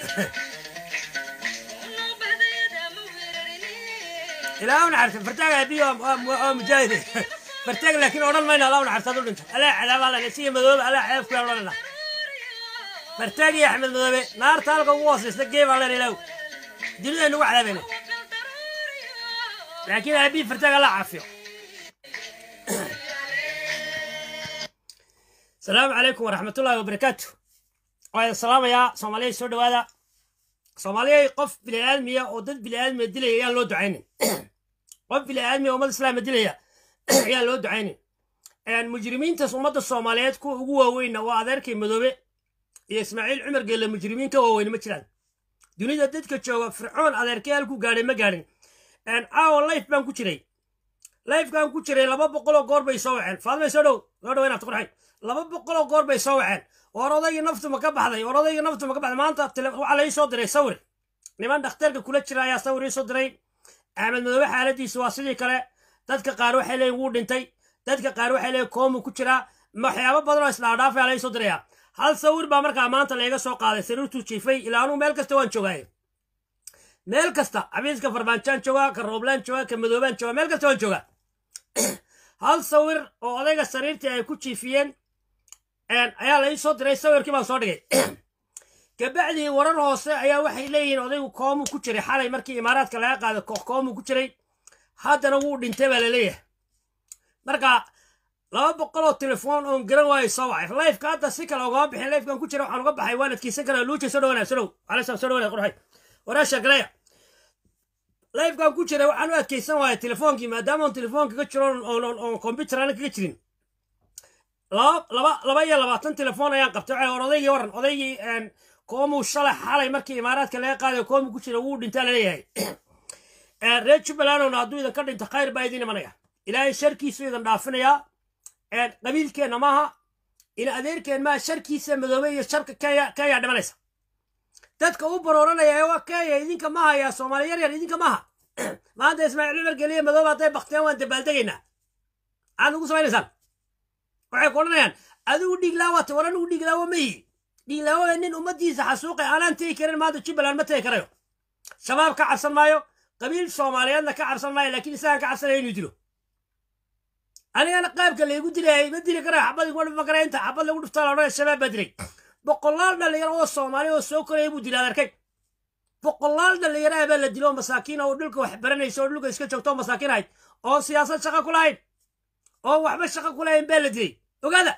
ilaa una xarta fartaaga abiyo oo mujaahide fartaag laakiin odhan mayna alaa una xartaad u dhinto alaa cadaaba alla siya madoobe alaa cadaab kuyaan odhanayna fartaag iyo axmed madoobe naarta halka ugu hoosaysta gee baan leen ilaaw dunida nagu cadaabayna laakiin aabihi fartaag alla caafiyo asalaamu calaykum waraxmatullaahi wabarakaatu waan salaamayaa soomaaliya soo dhawaada soomaaliyay qof biniaadmiya oo dad biniaadmiya dilaya ayaan loo ducaynin qof biniaadmiya ummad islaama dilaya ayaan loo ducaynin mujrimiintaas ummadda soomaaliyeed kuwa ugu waaweynna waa adeerkay madoobe iyo ismaaciil cumar geelle mujrimiin ka waaweyn ma jiraan dunida dadka jooga fircoon adeerkay halku gaadhay ma gaadhin caawa life baan ku jiray lifekaan ku jiray laba boqoloo goor bay soo waceen faadmay soo dhow soo dhow inaad qurxay laba boqoloo goor bay soo waceen war odaygii naftu ma ka baxday war odaygii naftu ma ka baxday maanta waxaa la ii soo diray sawir niman dhakhtarka kula jira ayaa sawir ii soo diray axmed madoobe xaaladiisu waa sidii kale dadka qaar waxay leeyiin wuu dhintay dadka qaar waxay leeyiin koomu ku jiraa waxyaabo badan oo isdhaadhaafaya la ii soo diraya hal sawir baa markaa maanta layga soo qaaday sariirtuu jiifay ilaa anuu meel kasta waan joogaaye meel kasta xabiiska farmaanjaan joogaa ka rooblaan joogaa ka madoobaan joogaa meel kasta waan joogaa hal sawir oo odayga sariirtii ay ku jiifiyeen ayaa la ii soo diray sawirkii baan soo dhigay kabacdii warar hoose ayaa waxay leeyihiin odaygu koomuu ku jiray xalay markii imaaraadka laga qaaday koox koomuu ku jiray haddana wuu dhintay baa laleeyahay marka laba boqoloo telefoon oon garan waayo soo wacay lifeka hadda si kale ogama bixin lifekan ku jira waxaan uga baxay waan adkeysan karaa luuja soo dhawanaa soo dhow calaysaan soo dhawanaa qurxay waraasha galaya lifekan ku jiray waxaan u adkeysan waaya telefoonkii maadaama on telefoon kaga jiro oon combyuter ana kaga jirin laba laba iyo labaatan telefoon ayaan qabtay waxay war odaygii waran odaygii koomuu shalay xalay markii imaaraadka laga qaadayo koomuu ku jira wuu dhintaa laleeyahay reer jubbalandowna hadduu idan ka dhinto khayr baa idin imanaya ilaahay sharkiisu idan dhaafinayaa qabiilkeenna maaha ina adeerkeen maaha sharkiisa madoobe iyo sharka kenya dhimanaysa dadka u barooranaya ee waa kenya idinka ma hayaa soomaali yar yar idinka maaha maanta ismaaciil cumar geliye madoobe hadday bakteen waan dabaaldegaynaa maxaad ugu samaynaysaan waxay ku odhanayaan adigu dhiiglaawaata war anigu dhiiglaawo ma yihi dhiiglaawo nin ummaddiisa xasuuqay aanaan tegi karin maanta jubbaland ma tegi karayo shabaab ka cabsan maayo qabiil soomaaliyeedna ka cabsan maayo laakiin isagaan ka cabsanaya inuu dilo anigana qaabka laygu dilayay ma dili karayo xabad iguma dhufan karaya inta xabad lagu dhuftaa la odhanaya shabaab baa dilay boqolaal dhalinyaro oo soomaali oo soo koraya buu dilay adarkay boqolaal dhalinyaraha baa la dilo oo masaakiin oo dhulka wax baranaysa oo dhulka iska joogto oo masaakiin ahayd oo siyaasad shaqa ku lahayn oo waxba shaqa ku lahayn baa la dilay ogaada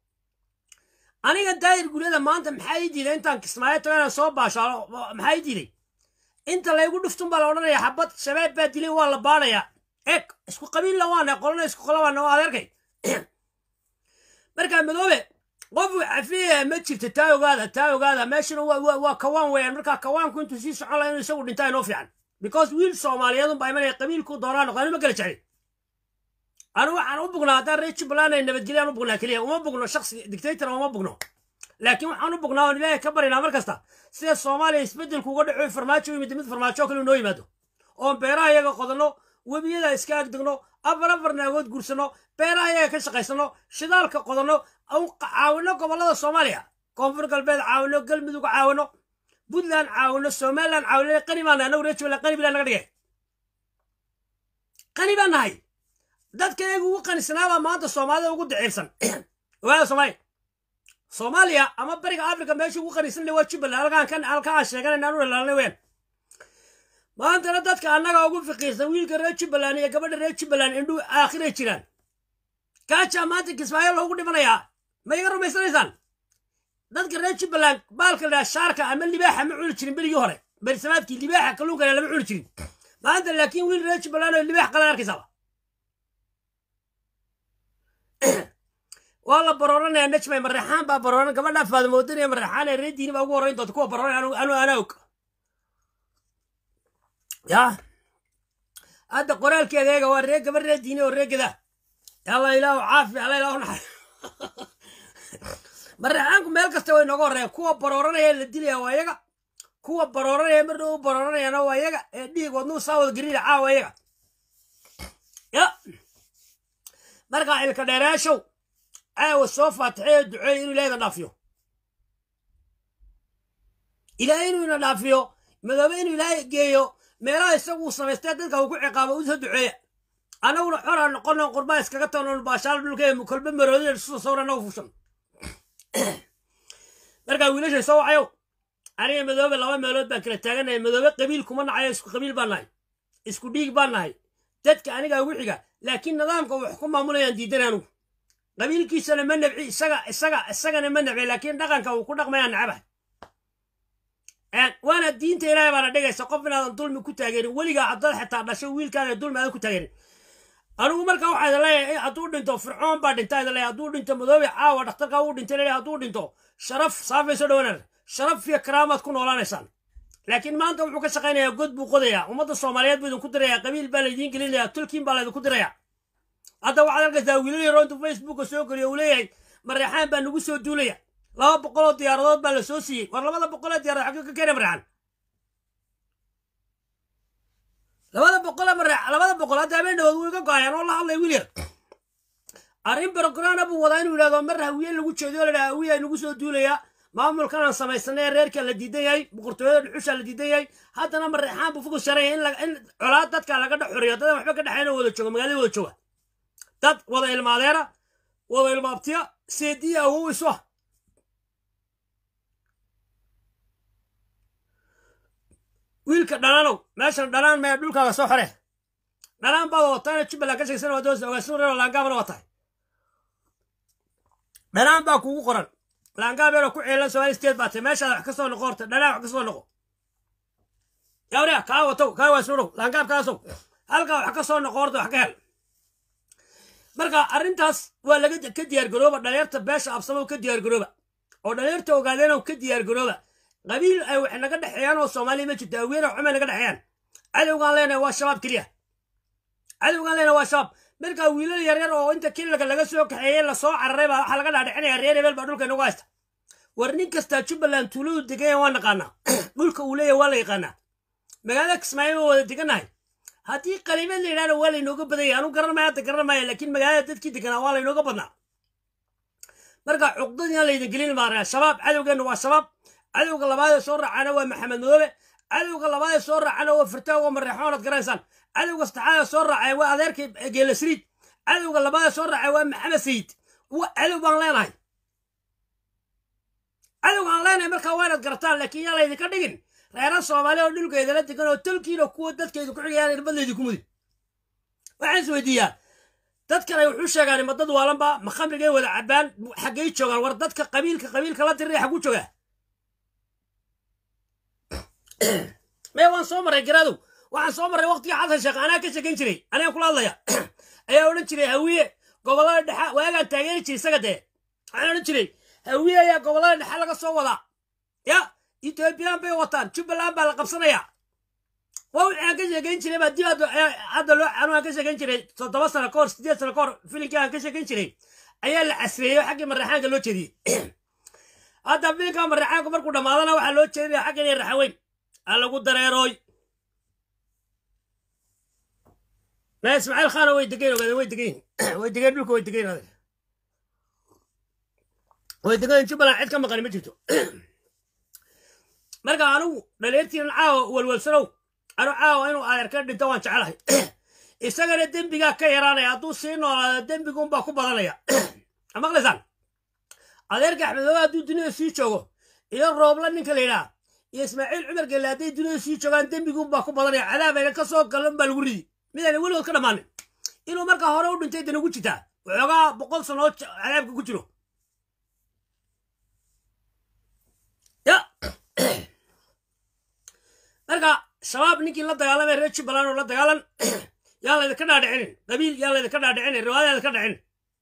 aniga daayir guryada maanta maxaa ii diiday intaan kismaayo tago inaan soo baashaalo maxaa ii diiday inta laygu dhuftun baa la odhanaya xabad shabaab baa dilay waa la baanayaa eg isku qabiilla waana qolona isku qola waana waa adeerkay markaa madoobe qof cafiya ma jirta taa ogaada taa ogaada meeshana waa kawaan weeyaan markaa kawaanku intuu sii socon laha inuu isagu dhintaa inoo fiican because wiil soomaaliyeedun baa imanaya qabiilku doonaa noqo ma kala jeclin anu waxaan u bugnaa haddaan reer jubbaland ay nabadgelyan u bugnaa keliya uma bugno shaksi dictator uma bugno laakiin waxaan u bugnaa oon ilaahay ka barinaa mar kasta sida soomaaliya isbeddelku uga dhaco farmaajo u yimid mid farmaajo kale noo yimaado oon beeraha iyaga qodanno webiyada iska agdegno afar afar naagood guursanno beeraha iyaga ka shaqaysanno shidaalka qodanno caawino gobollada soomaaliya koonfur galbeed caawino galmudug caawino puntland caawino somaliland caawino qani baan nahay anagu reer jubbaland qani bilaa naga dhigay qani baan nahay dadka iyagu ugu qanisnaabaa maanta soomaalida ugu daciifsan ogaada soomaaliya soomaaliya ama bariga africa meesha ugu qanisan waa jubbaland halkaan kan halkaan sheeganayna anu ilaalinay weyaan maantana dadka annaga ugu fiqiirsan wiilka reer jubbaland iyo gabadha reer jubbaland indhuu aakhiray jiraan kaajaa maanta kismaayo loogu dhimanayaa ma iga rumaysanaysaan dadka reer jubbaland baalka ladhaha shaarka ama libaaxa ma cuni jirin berigii hore berisamaadkii libaaxa kalluunkana lama cuni jirin maanta laakiin wiil reer jubbaland oo libaax qalan arkaysaaba waa la barooranaya najmay mareexaan baa barooran gabadhaa faadamoodinaya mareexaan ee reer diini baa ugu horreyn doonta kuwa barooran anu anaa og ya hadda qoraalkeeda eega waa ree gabar ree diini oo ree geda alla ilaahu caafi alla ilaahu naxar mareexaanku meel kasta way nooga horreeya kuwa barooranaya la dilaya waa iyaga kuwa barooranaya mar dhow barooranayana waa iyaga ee dhiig wadnuu saa wada gariira caawa iyaga ya markaa ilka dheeraashow caawa soo faatixeyo duceeyo inuu ilaahda dhaafiyo ilaahay inuu ina dhaafiyo madoobe inuu ilaahay geeyo meelaha isagu samaystee dadka uu ku ciqaabo u soo duceeya annaguna xora noqono qurbaa iskaga tagno baashaal dhulka kolba maroodida soo sawra annagu fushan markaa wiilashay soo wacayo aniga madoobe laba meelood baan kala taaganahay madoobe qabiil kuma nacayo isku qabiil baan nahay isku dhiig baan nahay dadka aniga ugu xiga laakiin nidaamka wax ku maamulayaan diidan anugu qabiilkiisana ma nabci isaga isaga isagana ma nabci laakiin dhaqanka uu ku dhaqmayaan nacabahay waana diinta ilaahay baana dhigaysa qof inaadan dulmi ku taageerin weligaa haddaad xitaa dhasho wiilkaana dulmi aadan ku taageerin anigu marka waxaa idin leeyahay hadduu dhinto fircoon baa dhinta idin leeyahay hadduu dhinto madoobe caawa dhakhtarka uu dhintay leeyahay hadduu dhinto sharaf saafay soo dhawanaan sharaf iyo karaamaad ku noolaanaysaan laakiin maanta wuxuu ka shaqaynayaa god buu qodayaa ummadda soomaaliyeed buu idinku dirayaa qabiil baa laydiin gelinayaa tulkiin baa laydinku dirayaa hadda waxaad arkaysaa wiilal yaro intuu facebooka soo geliyo uu leeyahay mareexaan baa nagu soo duulaya laba boqoloo diyaaradood baa la soo siiyey war labada boqolee diyaarad xagga ka keena mareexan labada boqole mareex labada boqol hadda habeen dhawood wuu iga go-ayaan oo la hadlay wiil yar arrin barograna buu wadaa inuu yidhahdo mar hawiye lagu jeediyo ladhaha hawiya nagu soo duulayaa maamulkan aan samaysanay reerka la diidan yahay boqortooyada dhuxusha la diidan yahay haddana mareexaan buu fokus sharaya in colaad dadka laga dhex xoriyo dadan waxba ka dhexeyn wada jooga magaalada wada jooga dad wada ilmaadeera wada ilmaabtiya seediya awow isu ah wiilka dhanaanow meeshan dhanaan mee dhulkaaga soo xore dhanaan baad wataana jubbaland ka sheegsan waa doosa ogaasin reero laangaabana waa tahay dhanaan baa kugu qoran laangaabeero ku ceelan somali state baa tahay meeshaada wax ka soo noqo horta dhanaan wax ka soo noqo yawriya kaa watow kaa waasudhow laangaabkaasow halkaa wax ka soo noqo horta wax ka hel marka arrintaas waa laga ka diyaargarooba dhalinyarta beesha absamow ka diyaargarooba oo dhalinyarta ogaadeenow ka diyaargarooba qabiil ay wax naga dhexeeyaan oo soomaaliya ma jirto aween oo xumay naga dhexeeyaan cadowgaan leenahay waa shabaab keliya cadowgaan leenahay waa shabaab markaa wiilal yaryar oo inta kilalka laga soo kaxeeyey lasoo cararay baa waxaa laga dhaadhicinaya reer hebel baa dhulka inagu haysta war nin kastaa jubbaland tuuladu deganya waa naqaanaa dhulka uu leeyahay waa la yaqaanaa magaalada kismaayo waa wada degannahay haddii qaliimad la yidhahna waa laynooga badanya anu garan maya hadda garan maya laakiin magaalada dadkii deganaa waa laynooga badnaa marka cuqdadiina laydin gelin maaraya shabaab cadowgeenna waa shabaab cadowga labaadee soo raacana waa maxamed madoobe cadowga labaadee soo raacana waa firtaago oo mareexoonad garaysaan cadowga saddexaadee soo raacay waa adeerkii geelasriid cadowga labaadee soo raacay waa maxamed sayid cadow baan leenahay cadowga aan leenahay markaa waa inaad garataan laakiin yaa laydinka dhigin reera soomaaliya oo dhulkeedala degan oo tolkiina kuwa dadkeedu ku xigayaan irbadlaydi ku mudin waxaan is weydiiyaa dadkan ay wuxuu sheegaan ma dad waalanba ma khamrigay wada cabaan xaggay joogaan war dadka qabiilka qabiilka la diray xagu joogaa maya waan soo maray garaadow waxaan soo marray waqtigii xasan sheekh anaa ka sheekayn jiray anigaan kula hadlaya ayaa odhan jiray hawiye gobollada dhexa waagaan taageeri jiray isaga dee waxaan odhan jiray hawiye ayaa gobollada dhexe laga soo wadaa ya ethoobiyan bay wataan jubbaland baa la qabsanayaa waa wixii aan ka sheekayn jiray baa dib hadda loo anu aan ka sheekayn jiray toddoba sano ka hor sideed sano ka hor filimkii aan ka sheekayn jiray ayaa la casreeyey oo xaggii mareexaanka loo jeediyey hadda filimka mareexaanku markuu dhammaadana waxaa loo jeedinaya xagga inay raxaweyn ha lagu dareerooy na ismaaciil khaana way degayn ogaadeen way degayn way degayn dhulka way degayn adeer way degayn jubbaland cid ka maqani ma jirto marka anugu dhaliirtiinan caawa walwalsanow anu caawa inuu adeer ka dhinto waan jecelahay isagana dembigaa ka yaraanaya hadduu sii noolaado dembigunbaa ku badanaya maqlaysaan adeerka axmedooba hadduu dunida sii joogo iyo roobla ninka la yidhaha iyo ismaaciil cumar gelle hadday dunida sii joogaan dembigunbaa ku badanaya cadaabayna ka soo galan baa lagu ridi midayna weligood ka dhammaanin inuu markaa hore u dhintay dana ugu jirtaa waxoogaa boqol sano oo cadaabka ku jiro ya marka shabaab ninkii la dagaalamay reer jubbaland oo la dagaalan yaa laydinka dhaadhicinin qabiil yaa laydinka dhaadhicinin riwaaya laydinka dhicinin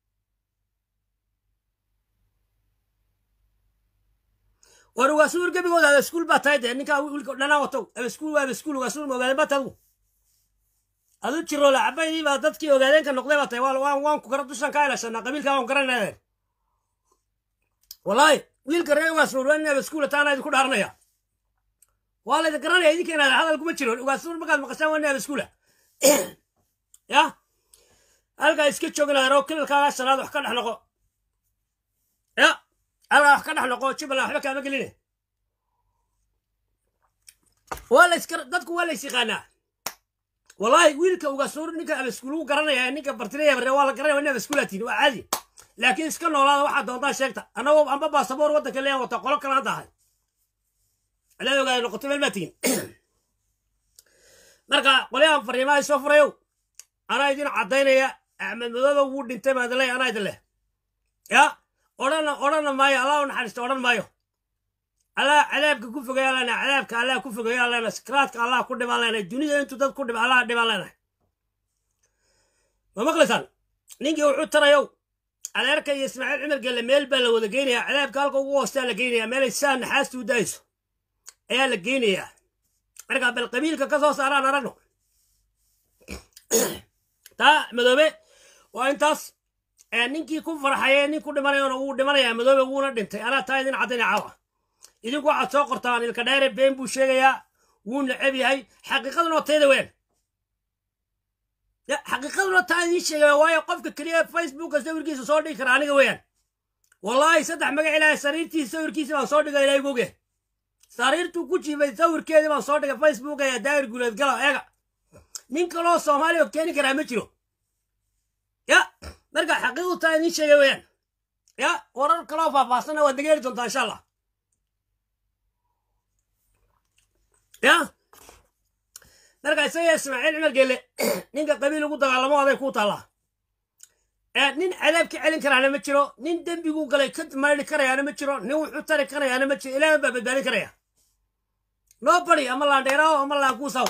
war ugaasuur gebigooda abaskuul baa tahay dee ninkaa wiilka dhanaa watow abaskuul waa abaskuul ugaasuur ma ogaadeen baa tahay adigu adu jiroola cabaydii baa dadkii ogaadeenka noqday baa tahay waan waan ku kara dushan ka ilaashanaa qabiilkaa waan garanaya wallaahi wiilka reer ugaasuur waa nin abaskuula taana idinku dhaaranaya waa laydin garanaya idinka inaad hadal kuma jiro ugaasuur markaad maqashaan waa nin abaskuula ya halkaa iska jooginaadeen oo kilalkaaga shanaad wax ka dhex noqo ya halkaa wax ka dhex noqo jubbaland waxba kaama geline waa la iska dadku waa la is yaqaanaa wallaahi wiilka ugasuur ninka abaskuulu garanaya ninka bartilaya bare waa la garanaya waa nin abaskuulaatiin waa caadi laakiin iska noolaada waxaa doontaa sheegta annagoo amba baasaboor waddanka leeyan wata qolo kalaan tahay alaad ogaada noqoto meel maa tegin marka qolyahan fariimaha soo furayow anaa idin caddaynaya axmed madooba wuu dhintay baan idin leeya anaa idin leh ya odhana odhana maayo allah u naxariista odhan maayo allah cadaabka ku fogeeya lena cadaabka allah ku fogeeya lena sikraadka allah ku dhimaan lena dunida intuu dad ku dhib allah dhimaan lenahay ma maqlaysaan ninkii wuxuu tarayow adeerka iyo ismaaciil cumar gelle meel baa la wada geynayaa cadaabka halka ugu hoostaa la geynayaa meelay saa naxaasta u daayso ayaa la geynayaa marka bal qabiilka ka soo saaraan aragno taa madoobe waa intaas ninkii ku farxaye nin ku dhimanayona wuu dhimanayaa madoobe wuuna dhintay anaa taa idin caddayna caawa idinku waxaad soo qortaan ilka dheere been buu sheegayaa wuu neceb yahay xaqiiqaduna oo tayda weyn xaqiiqaduna taa idiin sheegaya waayo qofka keliya facebooka sawirkiisa soo dhigi kara aniga weeyaan wallaahi saddex magac ilaahay sariirtiisa sawirkiisa baan soo dhigay ilaahay goge sariirtuu ku jiifay sawirkeedii baan soo dhigay facebooka ee daahir guuleed gala eega nin kaloo soomaaliya oo keeni karaa ma jiro ya marka xaqiiqdu taa idiin sheegay weeyaan ya warar kaloo faahfaahsanna waad nageeli doontaa insha allah ya marka isaga ismaaciil cumar gelle ninka qabiil ugu dagaalamo aday ku taallaa nin cadaab ka celin karaana ma jiro nin dembiguu galay ka maydhi karayaana ma jiro nin wuxuu tari karayaana ma jiro ilaahan baa badbaadin karaya noo bari ama laandheeraawo ama laankuusaw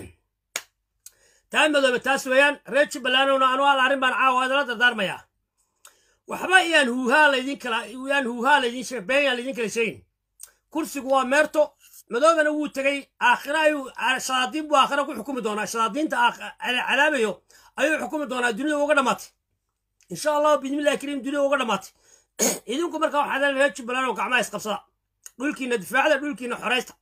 taa madoobe taas weeyaan reer jubbalandowna anu al arrin baan caawa idala dardaarmayaa waxba iyaan huuhaa laydin kala iyaan huuhaa laydin sheeg been yaan laydin kala sheegin kursigu waa meerto madoobana wuu tegey aakhira ayuu shadaadiin buu aakhira ku xukumi doonaa shadaadiinta cadaabayo ayuu xukumi doonaa dunida uga dhammaatay insha allahu bismillahi kariim dunida uga dhammaatay idinku marka waxaa leedahay reer jubbaland oo gacmaha isqabsada dhulkiina difaacda dhulkiina xoraysta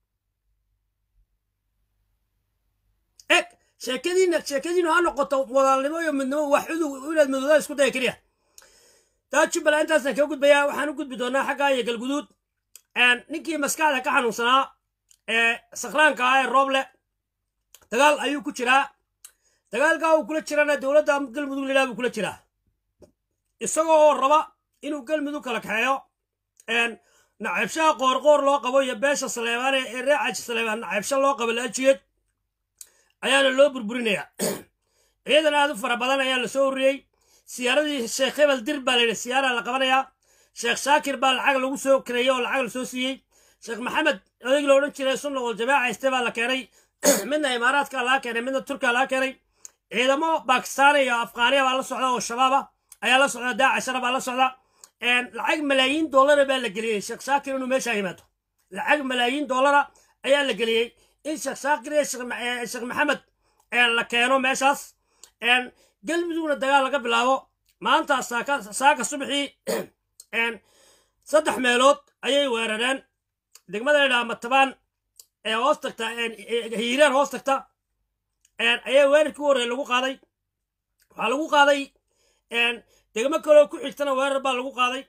eg sheekadiina sheekadiinu ha noqoto wadaalnimo iyo midnimo wax udug inaad madooda isku daya keliya taa jubbaland intaasaan kaga gudbayaa waxaan u gudbi doonaa xaggaa iyo galguduud ninkii maskaxda ka xanuunsanaa ee sakhraanka ah ee rooble dagaal ayuu ku jiraa dagaalkaa uu kula jirana dowladda galmudug lilah buu kula jiraa isagoo oo raba inuu galmudug kala kaxeeyo naceebshaha qoorqoor loo qabo iyo beesha saleebaane ee reecaji saleebaan naceebsha loo qabo laajiyeed ayaana loo burburinayaa ciidan aad u fara badan ayaa la soo ururiyey siyaaradii sheekh hebel dir baa layidhi siyaara la qabanayaa sheekh shaakir baa lacag lagu soo kareeyey oo lacag la soo siiyey sheekh maxamed odayg la odhan jiray sunna wal jamaaca iste baa la keenay midna imaaraadka laga keenay midna turkiya laga keenay ciidamo bakistaani iyo afghaaniya baa la socda oo shabaaba ayaa la socda daacashara baa la socda lacag malaayiin dollara baa la geliyey sheekh shaakir inuu meesha yimaado lacag malaayiin dollara ayaa la geliyey in sheekh shaakir iyo sheekh maxamed la keeno meeshaas galmudugna dagaal laga bilaabo maanta saaka subaxii saddex meelood ayay weerareen degmada ladhaha matabaan ee hoos tagta hiiraan hoos tagta ayaa weerarkii u horreey lagu qaaday waxaa lagu qaaday degmo kaloo ku xigtana weerar baa lagu qaaday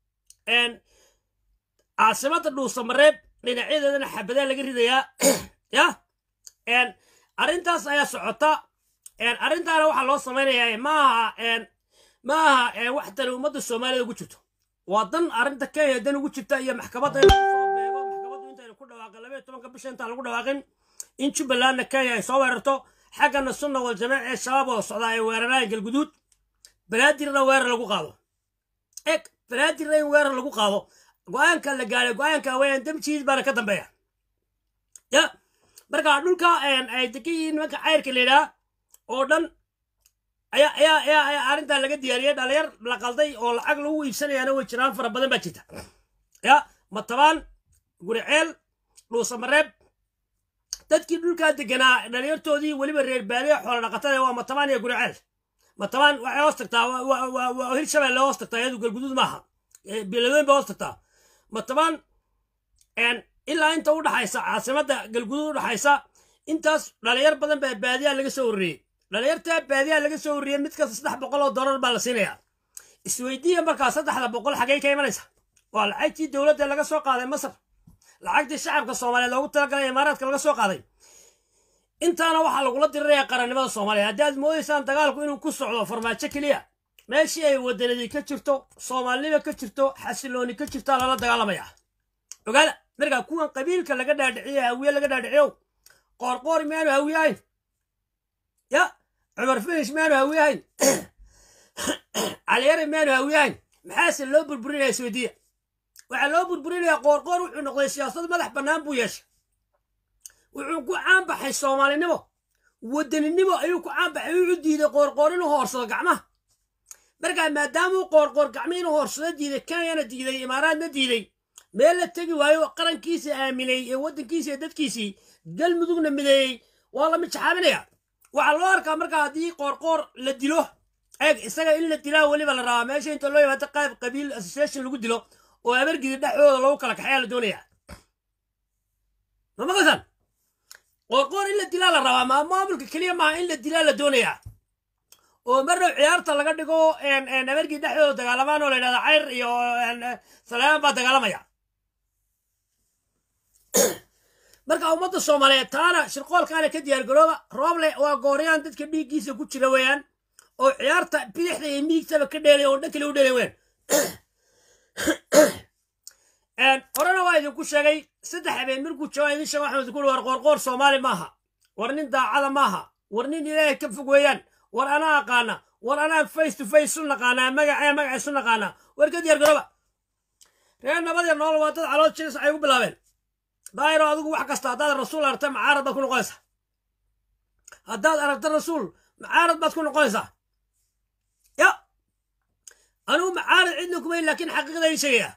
caasimada dhuusamareeb dhinacyadeedana xabadaa laga ridayaa ya arrintaas ayaa socota arrintaana waxaa loo samaynayaa maaha maaha wax tani ummadda soomaalida ugu jirto waa dan arrinta kenya dan ugu jirta iyo maxkamadda in soo beego maxkamaddu intayna ku dhawaaqin labaiyo tobanka bisha intaan lagu dhawaaqin in jubbalandna kenya ay soo weerarto xaggana sunna wal jamaac ee shabaab oo socdaa ay weeraraan galguduud banaadirna weerar lagu qaado eg banaadirna in weerar lagu qaado go-aanka la gaaray go-aanka weeyaan damjiid baana ka dambeeya ya marka dhulka ay degan yihiin nimanka cayrka la yidhaha oo dhan ayaa ayaa ayaa ayaa arrintaa laga diyaariyey dhalinyar la qalday oo lacag lagu iibsanayaana way jiraan fara badan baa jirta ya matabaan guriceel dhuusamareeb dadkii dhulkaa deganaa dhalinyartoodii weliba reer baadiya xoola dhaqatada waa matabaan iyo guriceel matabaan waxay hoos tagtaa waa hirshabelle hoos tagtaa iyadu galguduud maaha biladoyn ba hoos tagtaa matabaan ilaa inta u dhaxaysa caasimadda galguduud u dhaxaysa intaas dhalinyar badan baa baadiyaa laga soo ururiyey dhalinyartaa baadiyaa laga soo ururiyey mid kasta saddex boqol oo dollar baa la siinayaa isweydiiya markaa saddexda boqol xagey ka imanaysa waa lacagtii dowladda laga soo qaaday masar lacagtii shacabka soomaaliyeed loogu talagalay imaaraadka laga soo qaaday intaana waxaa lagula diriraya qarannimada soomaaliya haddii aad moodaysaan dagaalku inuu ku socdo farmaajo keliya meeshii ay wadanadii ka jirto soomaalinima ka jirto xasilooni ka jirtaa lala dagaalamaya ogaada markaa kuwan qabiilka laga dhaadhiciyo hawiye laga dhaadhiciyow qoorqoor miyaanu hawiye ahayn ya cumar finish miyaanu hawiye ahayn caliyare miyaanu hawiye ahayn maxaase loo burburinaya isweydiiya waxaa loo burburinayaa qoorqoor wuxuu noqday siyaasad madax bannaan buu yeeshay wuxuu ku caanbaxay soomaalinimo wadaninimo ayuu ku caanbaxay wuxuu diiday qoorqoor inuu hoorsado gacmaha markaa maadaamuu qoorqoor gacmihi inuu hoorsado diiday kenyana diiday imaaraadna diiday meel la tegi waayo qarankiisa aaminay ee waddankiisa ee dadkiisii galmudugna mideeyey waa la mijaxaabinaya waxaa loo arkaa markaa haddii qoorqoor la dilo eeg isaga in la dilaa weliba la rabaa meesha inta loo yimaado qayb qabiil association lagu dilo oo abargidi dhexdooda lagu kala kaxeeyaa la doonaya ma maqasan qoorqoor in la dilaa la rabaa maa maamulka keliya maaha in la dilaa la doonayaa oo marnow ciyaarta laga dhigo abargidi dhexdooda dagaalamaan oo la yidhahda cayr iyo salaaman baa dagaalamaya marka ummadda soomaaliyeed taana shirqoolkaana ka diyaargarooba rooble waa gooryaan dadka dhiiggiisa ku jira weeyaan oo ciyaarta bidixda iyo miigtaba ka dheelay oo dhan kale u dheelay weyn horena waa idinku sheegay saddex habeen markuu jooga idin sheego waxaan idinku war qoorqoor soomaali maaha war nin daacada maaha war nin ilaahay ka fog weeyaan war anaa aqaana war anaa face to face u naqaanaa magacee magaca isu naqaanaa war ka diyaargarooba reer nabadee nool waa dad calood jiris waxay ugu bilaabeen daayiro adigu wax kasta haddaad rasuul aragta macaarad baad ku noqonaysaa haddaad aragta rasuul macaarad baad ku noqonaysaa ya anugu macaarad cidna kumay laakiin xaqiiqda idin sheegaya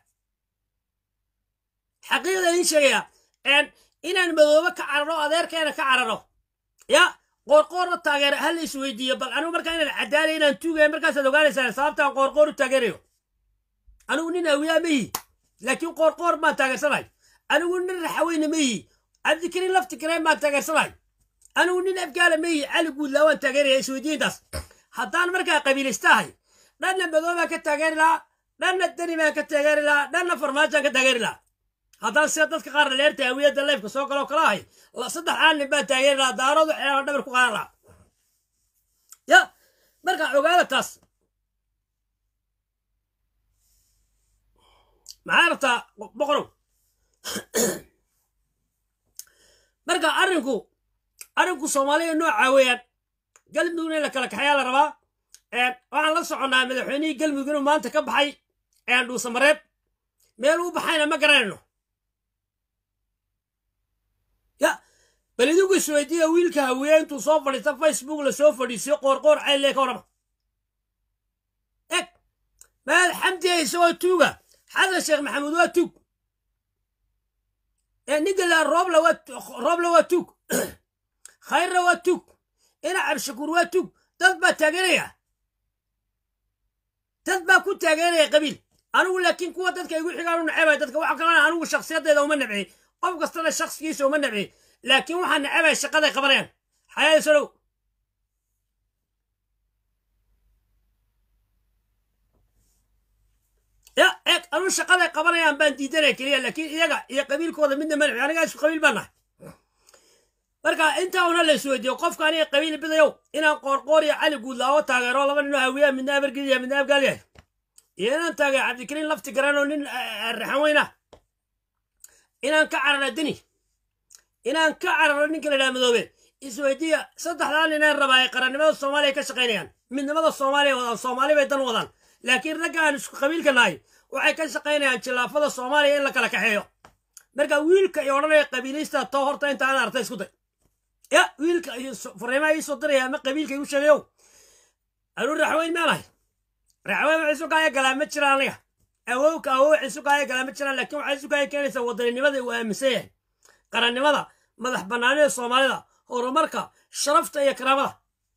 xaqiiqda idin sheegaya inaan madoobe ka cararo adeerkeena ka cararo ya qoorqoorna taageera ha la isweydiiyo bal anigu markaa inaan cadaalay inaan tuugaya markaasaad ogaanaysaa sababtaan qoorqoor u taageerayo anigu nin awiyaa ma yihi laakiin qoorqoor baan taageersanahay anigu nin raxaweyne ma yihi cabdikariin lafti kareen baan taageersanahay anigu nin afgaala ma yihi cali guudlaa waan taageeraya isweydiintaas haddaan markaa qabiilistahay dhanna madoobaan ka taageeri lahaa dhanna dani baan ka taageeri lahaa dhanna farmaajaan ka taageeri lahaa haddaan sida dadka qaar dhaleerta hawiyadda leefka soo galoo kala ahay saddex aannin baan taageeri lahaa daaroodu xeelan dhabar ku qaadan lahaa ya markaa ogaada taas maxaa rabtaa boqorow marka arrinku arrinku soomaaliya noocaa weeyaan galmudugna in la kala kaxayaa la rabaa waxaan la soconnaa madaxweynihii galmudug inuu maanta ka baxay dhuusamareeb meel uu baxayna ma garanayno ya bal idinku isweydiiya wiilka hawiye intuu soo fadhiista facebook la soo fadhiisiyo qoorqoor caylle ka warrama eg maad xamdiya isagoo tuuga xasan sheekh maxamuud waa tuug ninka la rooble waa tuug khayrna waa tuug ina cabshakuur waa tuug dad baa taageeraya dad baa ku taageeraya qabiil anigu laakiin kuwa dadka igu xigaan u necebay dadka waxa kalena anigu shakhsiyaddeeda uma nebciyey qof kastana shakhsigiisa uma nebciyey laakiin waxaa necebay shaqaday qabanayaan xayaada solow ya eeg anuu shaqaday qabanayaan baan diidanaya keliya laakiin iyaga iyo qabiilkooda midna ma nebci anigaa isku qabiil baan nahay marka intaa una la isweydiiyo qofka aniga qabiil bidayow inaan qoorqoor iyo cali guudlaawo taageero laba ninoo hawiyaa midna abargediya midna abgaal yahay iyo inaan taageero cabdikariin lafti garanoo nin raxan weyn ah inaan ka cararo deni inaan ka cararo ninka la dhaha madoobe isweydiiya saddexdaa ninaan rabaa ay qarannimada soomaaliya ka shaqaynayaan midnimada soomaaliya wadaan soomaali bay dan wadaan laakiin ragga aan isku qabiilka nahay waxay ka shaqaynayaan jilaafada soomaaliya in la kala kaxeeyo marka wiilka iyo odhanaya qabiilista too horta inta aan artay isku day ya wiilka fariimaha ii soo diraya ama qabiilka igu sheegayow anuu raxweyn maanahay raxweyn waxay sukaaya galaa ma jiraan aniga awowka awow waxay sukaaya galaa ma jiraan laakiin waxay sukaaya keenaysaa wadaninimada uu aaminsan yahay qarannimada madax bannaanida soomaalida horumarka sharafta iyo karaamada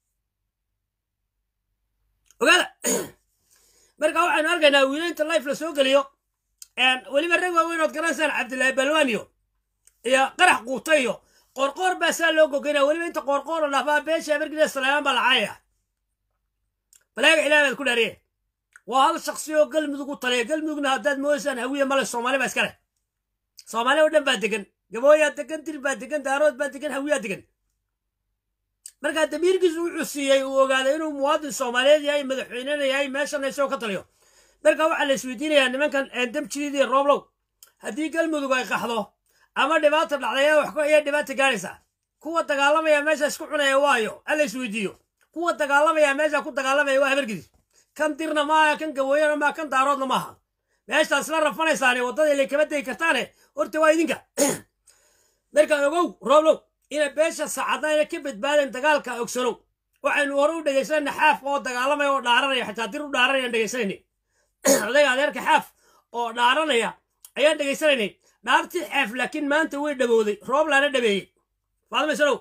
ogaada marka waxaynu arkaynaa wiilaynta life la soo geliyo weliba rag waaweyn ood garanaysaan cabdillaahi balwaan iyo iyo qarax quuta iyo qoorqoor baa saa loo gogeynaya weliba inta qoorqoor la dhaafaa beesha abargida salaamaan baa la caayaya balaaga ilaah baad ku dhaariye waa hal shaksi oo galmudug u taliya galmudugna haddaad moodaysaan hawiye male soomaali baa iska leh soomaaliya oo dhan baa degan gabooyaa degan dir baa degan daarood baa degan hawiyaa degan markaa damiirkiisu wuxuu siiyey uu ogaaday inuu muwaadin soomaaliyeed yahay madaxweynena yahay meeshana isagoo ka taliyo marka waxaa la isweydiinayaa nimankan damjidiid iyo rooblow haddii galmudug ay qaxdo ama dhibaata dhacday ayaa dhibaata gaadhaysaa kuwa dagaalamaya meesha isku cunaya waayo alla isweydiiyo kuwa dagaalamaya meesha ku dagaalamaya waa habargidis kan dirna maaha kan gabooyana maaha kan daaroodna maaha meeshaas la rafanaysaane waddada ilay kama degi kartaane horta waa idinka marka ogow rooblow inay beesha saacadna ayna ka badbaadeen dagaalka ogsanow waxaynu hore u dhegaysanayna xaaf oo dagaalamaya oo dhaaranaya xitaa dir u dhaaranaya aan dhegaysanayna odayga adeerka xaaf oo dhaaranaya ayaan dhegaysanaynay dhaartii xaaf laakiin maanta way dhabowday roob laana dhabeeyey faadmaysanow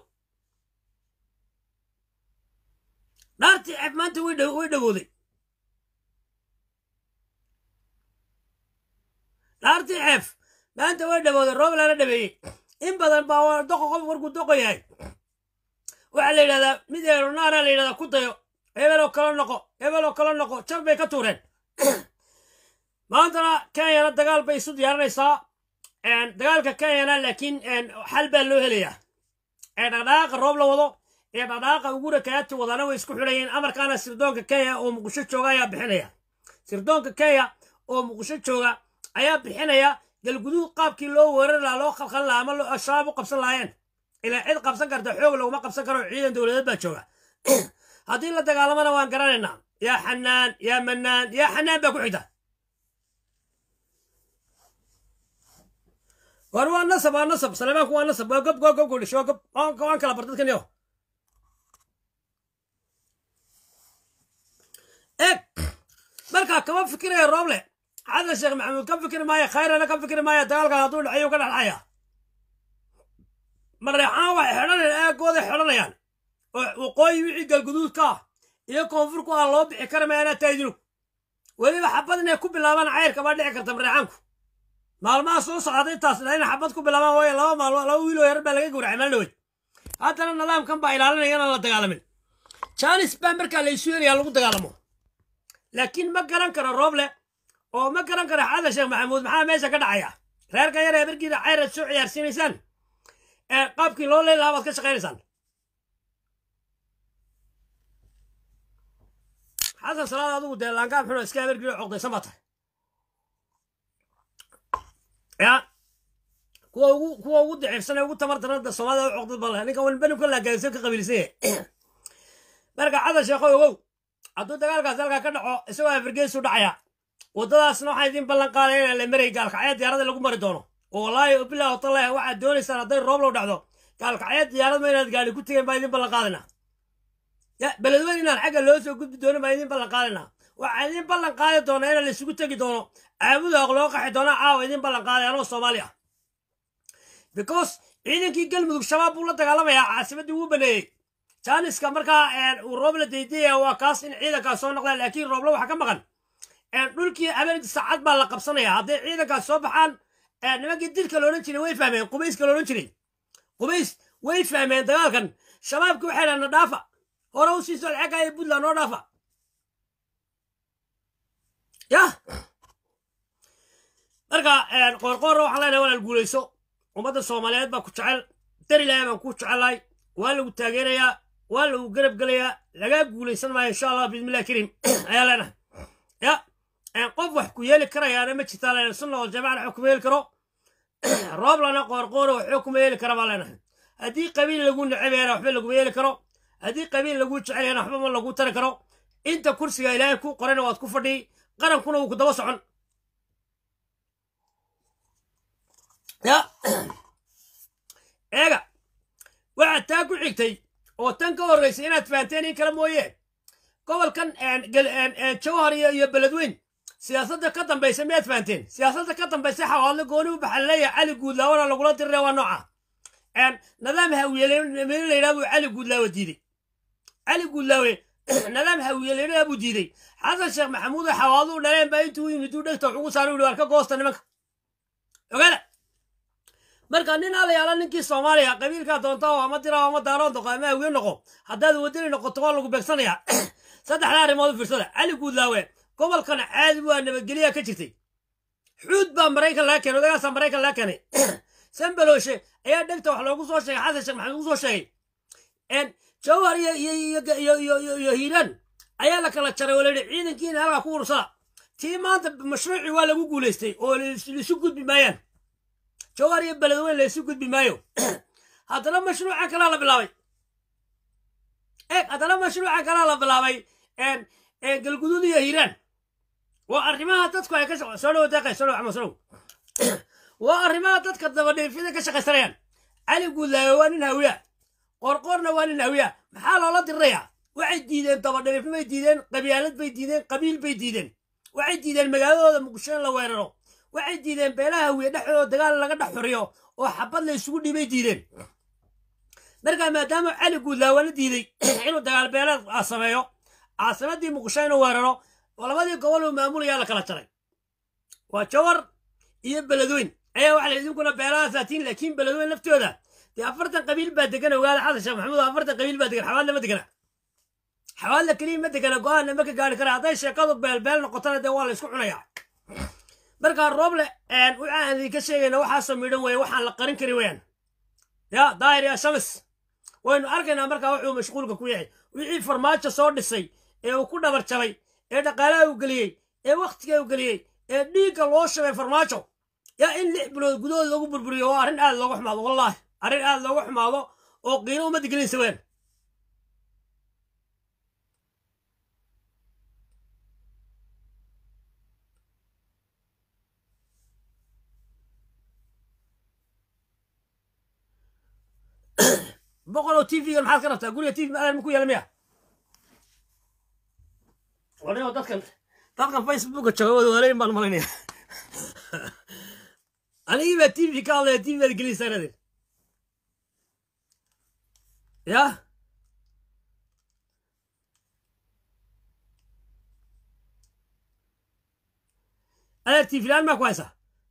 dhaartii xaaf maanta way dhabowday dhaartii xeef maanta way dhabowday roob laana dhabeeyey in badan baa doqo qof warkuu doqo yahay waxaa la yidhahdaa mid eeronaara la yidhahdaa ku dayo hebeloo kala noqo hebeloo kala noqo jab bay ka tuureen maantana kenyana dagaal bay isu diyaarinaysaa dagaalka kenyana laakiin xal baa loo helayaa dhaqdhaqaaqa roob la wado ee dhaqdhaqaaqa ugura kayaati wadana way isku xidhayeen amarkaana sirdoonka kenya oo muqdisho jooga ayaa bixinaya sirdoonka kenya oo muqdisho jooga ayaa bixinaya galguduud qaabkii loo weerari lahaa loo khalkhalin lahaa ama al-shabaab u qabsan lahaayeen ilaa cid qabsan karta xoog laguma qabsan karo ciidan dowladeed baa jooga haddii la dagaalamana waan garanaynaa yaa xanaan yaa manaan yaa xanaan baa ku xigta war waa nasab waa nasab saleemaanku waa nasab waa gob gob gob godhish waa gob waan kala bar dadkan yo eeg markaa kama fikiraya rooble xasan sheekh maxamuud ka fikiri maayo khayrana ka fikiri maayo dagaalkan hadduu dhacayo ka dhexdhacaya mareexaan waxay xidhanayaan aagooday xidhanayaan oo waqooyi wixii galguduudka ah iyo koonfurku ah loo bixi kara mayaanaa taydinu weliba xabad inay ku bilaabaan cayrka baa dhici karta mareexaanku maalmaha soo socda intaas in xabad ku bilaabaan waayo laba maalmo laba wiiloo yar baa laga gowracay meel dhawey haddana nidaamkan baa ilaalinaya inaan la dagaalamin janis baa markaa la isu helayaa lagu dagaalamo laakiin ma garan karo rooble oo ma garan karo xasan sheekh maxamuud maxaa meesha ka dhacaya reerka yar ee markiida cayraad soo ciyaarsiinaysaan ee qaabkii loo leyn lahaa baad ka shaqaynaysaan xasan salaad adigu dee laangaab xuno iska habargiio coqdaysan baa tahay ya kuwa ugu kuwa ugu daciifsan ee ugu tamar darada soomaalida u coqdad baa ninka walbanimka laagaadisan ka qabiilsan yahay marka xasan sheekho ogow hadduu dagaalkaas halkaa ka dhaco isagoo afargeesu dhacaya waddadaasna waxaa idin ballan qaadaya inaan la maray gaalkacya diyaarada lagu mari doono oo wallaahi bilah watallahi waxaad doonaysaan hadday roob low dhacdo gaalkacya diyaarad ma inaad gaari ku tegeen baa idin ballan qaadaynaa ya beledweyn inaan xagga loo soo gudbi doono baa idin ballan qaadaynaa waxaa idin ballan qaadi doona inaan laisugu tegi doono caabuda aq loo qaxi doono caawa idin ballan qaaday anoo soomaali ah because ciidankii galmudug shabaab buu la dagaalamayaa caasimaddii wuu baneeyey jaaniska markaa uu roobla daydaya waa kaas in ciidankaas soo noqdaan laakiin roobla waxaa ka maqan dhulkii habeenkii saacad baa la qabsanaya hadday ciidankaas soo baxaan nimankii dilka loodhan jiray way fahmeen qubayska loodhan jiray qubays way fahmeen dagaalkan shabaabkii waxay dhahan na dhaafa hore u sii socod xagga iyo puntland noo dhaafa yah marka qoorqoorra waxaan leenahay walaal guulayso ummadda soomaaliyeed baa ku jecel dari lahay baan ku jecelahay waa lagu taageerayaa waa lagu garab gelayaa lagaa guulaysan maayo insha allah bismillahi kariim ayaa leenahay ya qof wax ku yeeli karayaana ma jirtaa leenahay sunna wal jamacana wax kuma yeeli karo rooblana qoorqoora waxba kuma yeeli kara baa leenahay haddii qabiil lagu necebeyana waxba laguma yeeli karo haddii qabiil lagu jecelyana waxba ma lagu tari karo inta kursiga ilaahay ku qorana waad ku fadhiy qarankuna wuu ku daba socon ya eega waxaad taa ku xigtay oo tan ka horraysay inaad fahanteen in kale mooye gobolkan jawhar iyo beledweyn siyaasadda ka dambaysa miyaad fahanteen siyaasadda ka dambaysa xawaadle gooni u baxaa laleeyahay cali guudlaawona lagula dirira waa nooca nadaam hawiyeleyna layidhaha buu cali guudlaawe diiday cali guudlaawe nadaam hawiyeleyna buu diiday xasan sheekh maxamuud oo xawaadu dhaleen baa intuu yimid uu dhegta wax ugu saaray uhi waar ka goosta nimanka ogaada marka nin alayaala ninkii soomaaliya qabiilkaa doonta oo ama dira ama daaroon noqo ama hawiye noqo haddaad wadani noqoto waa lagu beegsanayaa saddexda arrimood u fiirsada cali guudlaawe gobolkana caadi waa nabadgelyaa ka jirtay xuud baa maraykan laga keenay odagaasaa maraykan laga keenay sambalooshe ayaa dhegta wax loogu soo sheegay xasan sheekh maxamed ugu soo sheegay jawhar iyo hiiraan ayaa la kala jaray oo layidhi ciidankiina halkaa ku ursada tii maanta mashruucii waa lagu guulaystay oo laisu gudbi maayaan jawhar iyo beledweyn laisu gudbi maayo haddana mashruuca kalaa la bilaabay eeg haddana mashruuca kalaa la bilaabay galguduud iyo hiiraan waa arrimaha dadku ay ka soo dhawo deeqay soo dhawo axmed soo dhawo waa arrimaha dadka dabadheefyada ka shaqaysanayaan cali guudlaayo waa nin hawiya qorqorna waa nin hawiya maxaa loola dirirayaa waxay diideen dabadheefyo bay diideen qabyaalad bay diideen qabiil bay diideen waxay diideen magaaladooda muqdisho in la weeraro waxay diideen beelaha hawiye dhexdooda dagaal laga dhex xuriyo oo xabad la isugu dhibay diideen markaa maadaama cali guudlaayo waa la diiday inuu dagaal beeleed sameeyo caasimadii muqdisho inuu weeraro labadii gobol uu maamulayaa la kala jaray waa jawar iyo beledweyn ayaa waxa la idinkuna beelaha saatiin laakiin beledweyn laftooda dee afartan qabiil baa degan ogaada xasan sheekh maxamuud afartan qabiil baa degan xawaadle ma degana xawaadle keliya ma degana go-aanna ma ka gaari kara hadday sheekadu beelbeel noqotona dee waa la isku cunayaa markaa rooble waxaan idinka sheegayna waxaasoo midhan weeye waxaan la qarin kari weyaan ya daahir ya shamis waynu arkaynaa markaa wuxuu mashquulka ku yahay wixii farmaajo soo dhisay ee uu ku dhabar jabay ee dhaqaalaha uu geliyey ee wakhtiga uu geliyey ee dhiigga loo shabay farmaajo yaa in lix bilood gudahood lagu burburiyo waa arrin aad looga xumaado wallaahi arrin aad looga xumaado oo qiino ummadda gelinaysa ween boqol oo tv-gan maxaad ka rabtaa guriga tv maadan ma ku yaala miya wadhigo dadkan dadkan facebooka jooga wadaaleyn baan malaynaya anigii baa tv ka hadlaya tv baad gelinaysaa inaadeen ya adeer tv laan maa ku haysaa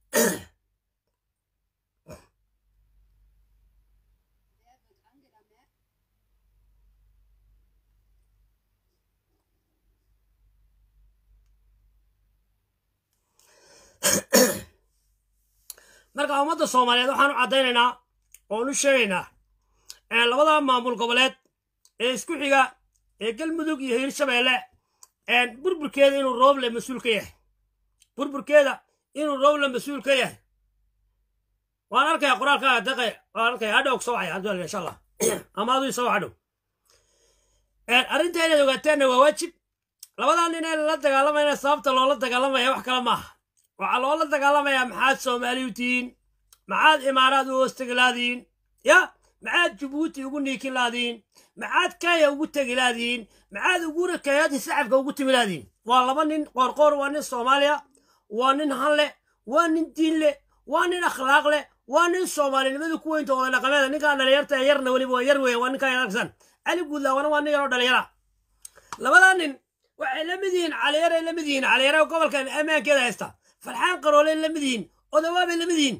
marka ummadda soomaaliyeed waxaan u caddaynaynaa oon u sheegaynaa labada maamul goboleed ee isku xiga ee galmudug iyo hiirshabeelle burburkeeda inuu rooble mas-uul ka yahay burburkeeda inuu rooble mas-uul ka yahay waan arkaya qoraalkaaga daqe waan arkaya hadhow soo waxay abdul insha allah ama aduu soo hadhow arrinta inaad ogaateenna waa waajib labadaa nin ee lala dagaalamayna sababta loola dagaalamaya wax kale maaha waxaa loola dagaalamayaa maxaad soomaali u tihiin maxaad imaaraad u hoostegi laadiin ya maxaad jabuuti ugu niikin laadiin maxaad kenya ugu tegi laadiin maxaad ugura kenyaati sacabka ugu timi laadiin waa laba nin qoorqoor waa nin soomaaliya waa nin han leh waa nin diin leh waa nin akhlaaq leh waa nin soomaalinimadu ku weynta oda dhaqameeda ninkaan dhalinyarta ee yarna weliba waa yar weeye waa ninkaan aragsan cali guudlaawana waa nin yaroo dhalinyara labadaa nin waxay la mid yihiin caliyaray la mid yihiin caliyara gobolkan ammaankeeda haysta farxaan qaroolay la mid yihiin odawaabay la mid yihiin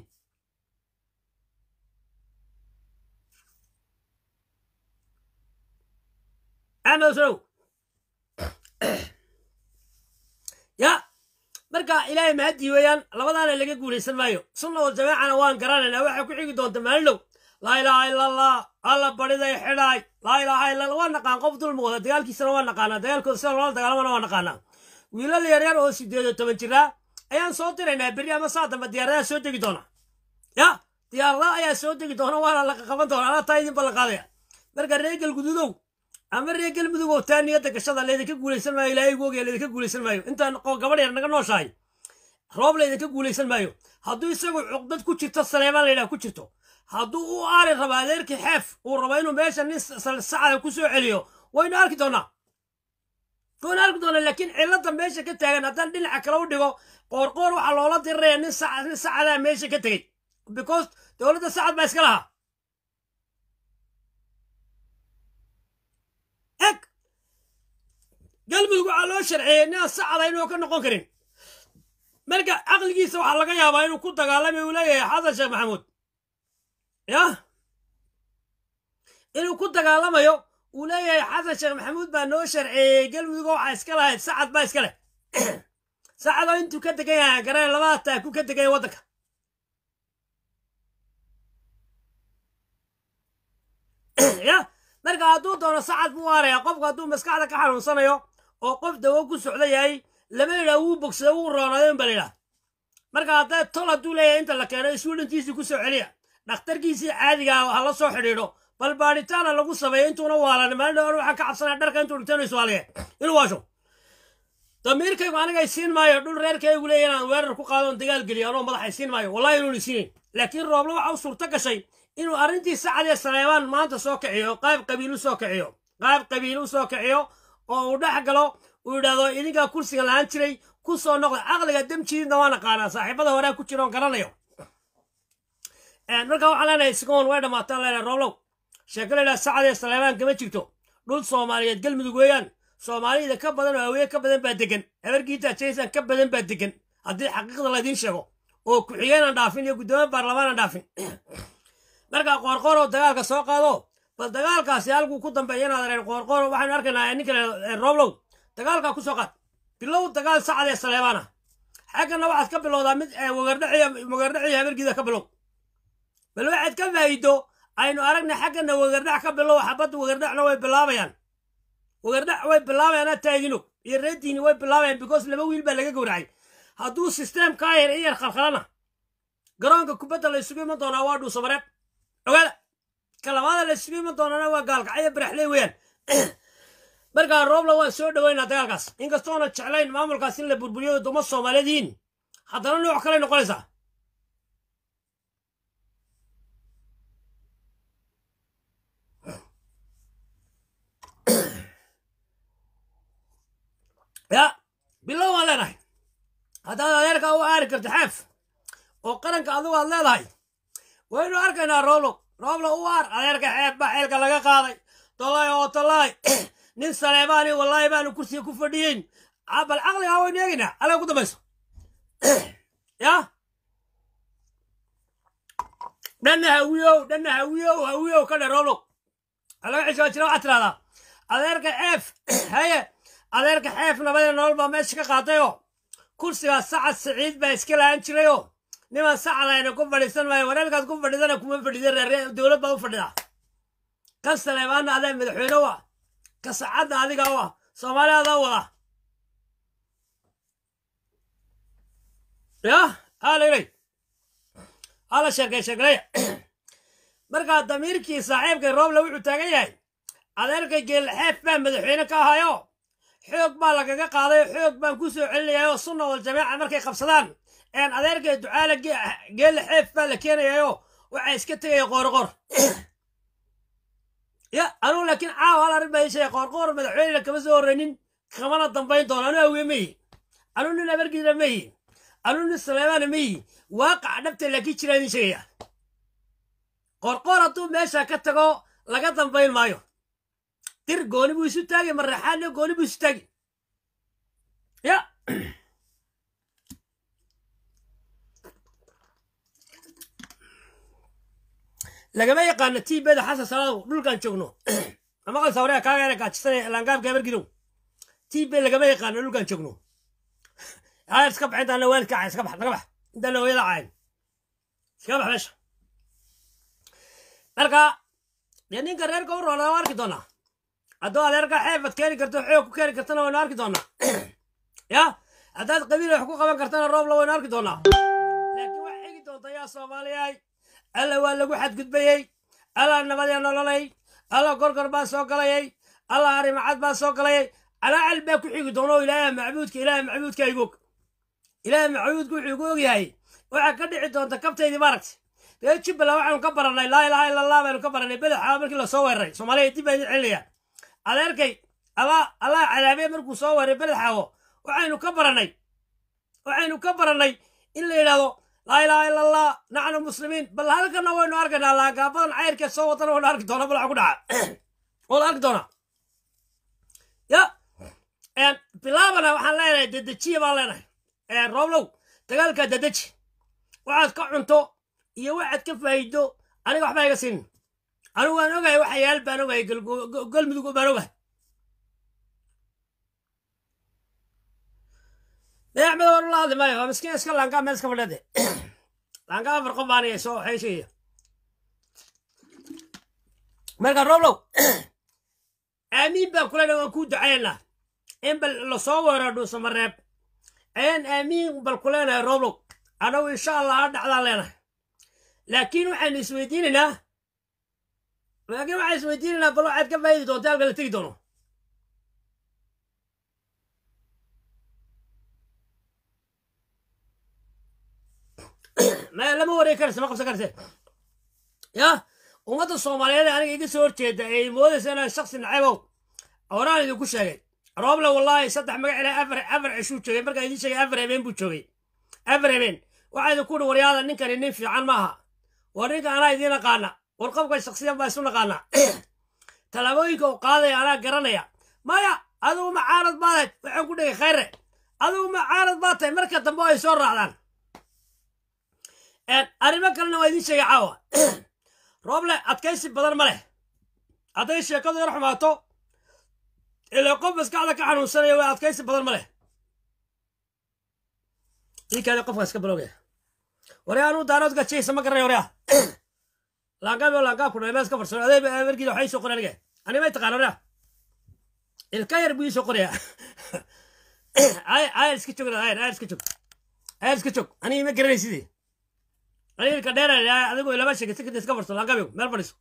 axmed sow ya marka ilaahay mahadii weeyaan labadaana laga guulaysan maayo sunna wal jamaacana waan garanaynaa waxay ku xigi doonta maalinow laa ilaaha ila allah alla bariday xidhaay laa ilaaha illa allah waa naqaan qof dulmi wada dagaalkiisana waa naqaanaa dagaalkooda sida loola dagaalamana waa naqaanaa wiilal yaryar oo sideed iyo toban jiraa ayaan soo diraynaa berri ama saa dambe diyaaradaha soo degi doona ya diyaaradaha ayaa soo degi doona waana la qaban doona anaa taa idin ballan qaadaya marka reer galgududow ama reer galmudugow taa niyadda gashada laydinka guulaysan maayo ilaahay ugu ogaya laydinka guulaysan maayo intaan gabadh yar naga nooshahay roob laydinka guulaysan maayo hadduu isagu cuqdad ku jirto saleemaan laydhaha ku jirto hadduu u aari rabo adeerkii xeef uu rabo inuu meesha nin sacada ku soo celiyo waynu arki doonaa waynu arki doonaa laakiin cilladda meesha ka taagan haddaan dhinaca kale u dhigo qoorqoor waxaa loola diriraya nin nin sacadaa meesha ka tegey because dowladda sacad baa iska lahaa eg galmudug waxaa loo sharceeyey nin sacada inuu ka noqon karin marka caqligiisa waxaa laga yaabaa inuu ku dagaalamay uu leeyahay xasan sheekh maxamuud ya inuu ku dagaalamayo uu leeyahay xasan sheekh maxamuud baa noo sharceeyey galmudug waxaa iska lahayd sacad baa iska leh sacadoo intuu ka degan yahay garee labada taaku ka degan yahay waddanka ya marka hadduu doono sacad buu waaraya qofku hadduu maskaxda ka xanuunsanayo oo qof dawo ku socda yahay lama yidhaha wuu bogsada wuu roonadeen ba la yidhaha marka hadday tol hadduu leeyahay inta la keeno iswidhantiisii ku soo celiya dhakhtarkiisii caadigaa ha la soo xidhiidho bal baadhitaana lagu sameeyo intuuna waalan maalin dhawaan waxaan ka cabsanaya dharka intuu dhintaynu iswaaliye inuu waasho damiirkaygu anigay siin maayo dhul reerkaygu leeya inaan weerar ku qaadon dagaal geliyo anoo madaxay siin maayo wallahi inuuna siinayn laakiin rooblo waxa u suurto gashay inuu arrintii sacad ee saleebaan maanta soo kiciyo qayb qabiil u soo kiciyo qayb qabiil u soo kiciyo oo uu dhex galo uu yidhaahdo idinkaa kursiga lahaan jiray ku soo noqda caqliga damjiidna waa naqaanaa saaxiibada horea ku jira oon garanayo marka waxaan leenahay sigoon way dhammaataan leenahay rooblow sheeko la yidhaha sacad ee saleebaan kama jirto dhul soomaaliyeed galmudug weeyaan soomaalida ka badan oo haweeye ka badan baa degan habarkiita jaysan ka badan baa degan haddii xaqiiqda laydiin sheego oo ku-xigeenaan dhaafin iyo guddoomiye baarlamaanaan dhaafin marka qoorqoor oo dagaalka soo qaado bal dagaalkaasi halkuu ku dambeeya inaad areen qoorqoor waxaynu arkaynaa ninka rooblow dagaalkaa ku soo qaad bilow dagaal sacad ee saleebaana xaggana waxaad ka bilowdaa mid wagardhaciyo habargiida ka bilow bal waxaad ka faa'iido aynu aragna xaggana wagardhac ka bilow xabadda wagardhacna way bilaabayaan wagardhac way bilaabayaan taagino iyo reediini way bilaabayaan because laba wiil baa laga gowracay hadduu sisteemkaa yar in yar khalkhalana garoonka kubadda la isugu iman doonaa waa dhuusamareeb ogaada ka labaada la isugu iman doonana waa gaalkacyo baraxley weeyaan markaa roobla waan soo dhoweynaa dagaalkaas inkastoona jeclayn maamulkaas in la burburiyo duma soomaaliyeed yihiin haddana nooc kaley noqonaysaa ya bilow waan leenahay haddaad adeerkaa u aari karto xeef oo qaranka adigu aad leedahay waynu arkaynaa rooblo rooblo u aar adeerka xeef baa xeelka laga qaaday tolay oo tolay nin saleebaani wallaahi baanu kursiga ku fadhiyeyn bal caqligaa waynu eegaynaa alaga ku dambayso ya dhanna hawiyow dhanna hawiyow hawiyow ka dhe rooblo alaga cishaa jira waxaad tirahdaa adeerka xeef haye adeerka xeef nabadee nolol baa meesha ka qaatayoo kursigaas sacad siciid baa iska lahaan jirayoo niman sacadayna ku fadhiisan maayo wareerkaad ku fadhiidana kuma fadhiida reer dowlad baad u fadhidaa kan saleebaanna adaa madaxweyne u ah ka sacadna adiga u ah soomaali adaa wada ya halaylay hala sheekay sheekalaya markaa damiirkii saaxiibkay rooble wuxuu taagan yahay adeerkay geelxeef baa madaxweyne ka ahayo xoog baa lagaga qaaday xoog baan ku soo celinayayoo sunna wal jamiica markay qabsadaan een adeerkay ducaale geelle xeef baa la keenayayoo waxaa iska tegaya qoorqoor ya anugu laakiin caawa hal arrin baa ii sheegay qoorqoor madaxweynena kama soo horreynin kamana dambayn doono anu awiye ma yihi anuu nin abargiina ma yihi anuu nin saleebaana ma yihi waaqaca dhabta laakiin jiraa idin sheegaya qoorqoor hadduu meesha ka tago laga dambayn maayo dir gooni buu isu taagi maraxaanyo gooni buu isu taagi ya lagama yaqaano tiibeda xasan salaado dhulkan joogno amaqal sawrea kaageera gaajisana laangaabka habargidow tiibe lagama yaqaano dhulkan joogno aa iska bax intaana waalidka cayn iska bax naga bax intaana hooyada cayn iska bax meesha marka dee ninka reerka u roona waa arki doonaa hadduu adeerka xeefad keeni karto xoog ku keeni kartana waynu arki doonaa ya haddaad qabiil wax ku qaban kartana roobla waynu arki doonaa laakiin wax xigi doonta yaa soomaaliyahay alla waa lagu xadgudbayey alla nabadee nololay alla gorgor baa soo galayay alla harimacad baa soo galayay calaacal baa ku xigi doona oo ilaaha macbuudka ilaaha macbuudka igog ilaaha macbuudka wuxuu igu ogyahay waxaa ka dhici doonta kabtaydii maaragtay reer jubbaland waxaanu ka barannay laa ilaaha illa allah baanu ka barannay badaxa markii lasoo weeraray soomaaliya dib baa idin celinayaan adeerkay allah allah cadaabee markuu soo weeray badaxaawo waxaynu ka barannay waxaynu ka barannay in la yidhahdo laa ilaaha illa allah naxnu muslimiin bal halkana waynu arkaynaa laagaabadan cayrkee soo wadana waynu arki doonaa bal waxa ku dhaca waa la arki doonaa ya bilaabana waxaan leenahay dedejiya baan leenahay rooblow dagaalkaa dedeji waxaad ka cunto iyo waxaad ka faa'iido aniga waxba iga siinin anigu waan ogahay waxa yaal baan ogahay galmudug baan ogahay dee axmed war la hadli maayo waa miskiin iska laangaa meel iska fadhade laangaa afar qof baanaya soo waxay sheegaya marka roblow aamiin baan kulena waan kuu ducaynaa in bal lasoo weero dhuusamareeb ayaan aamiin bal ku leenahay roblow anagu insha allah ha dhacdaan leenahay laakiin waxaynu isweydiinaynaa laakiin waxaan isweydiinaynaa bal waxaad ka faa'idi doonta halka la tegi doono ma lama wareegi karaysa ma qabsan karayse ya ummadda soomaaliyeed ee aniga iga soo horjeeda ee moodaysa inaan shaksi nacaybow horaan idinku sheegay rooble wallaahi saddex magac ilaa afar afar cishuu joogay markaa idiin sheegay afar habeen buu joogay afar habeen waxaa idinku uhi waryaada ninkani nin fiican maaha war ninka anaa idiin aqaana war qofka shaksiyan baa isu naqaana tallaabooyinka uu qaadaya anaa garanaya maya adigu macaarad baadayd waxaan ku dhegay khayre adigu macaarad baad tahay marka dambe ay soo raacdaan arrimo kalena waa idiin sheegay caawa rooble adkaysi badan ma leh hadday sheekadu yar xumaato ilaa qof maskaxda ka xanuunsanaya waa adkaysi badan ma leh iikaada qofka iska balogaya waryaa anuu daaroodka jeysa ma garanay waryaa laangaab laangaab ku dhaymee iska farsano adee amarkiida waxay soo qoray aniga ani may taqaan waryaa ilka yar buu ii soo qorayaa ayar iska joog ayar ayar iska joog ayar iska joog aniga ma garanay sidii aniga ilka dheer adigoo lama sheegay si iska farso laangaab meel fadhiiso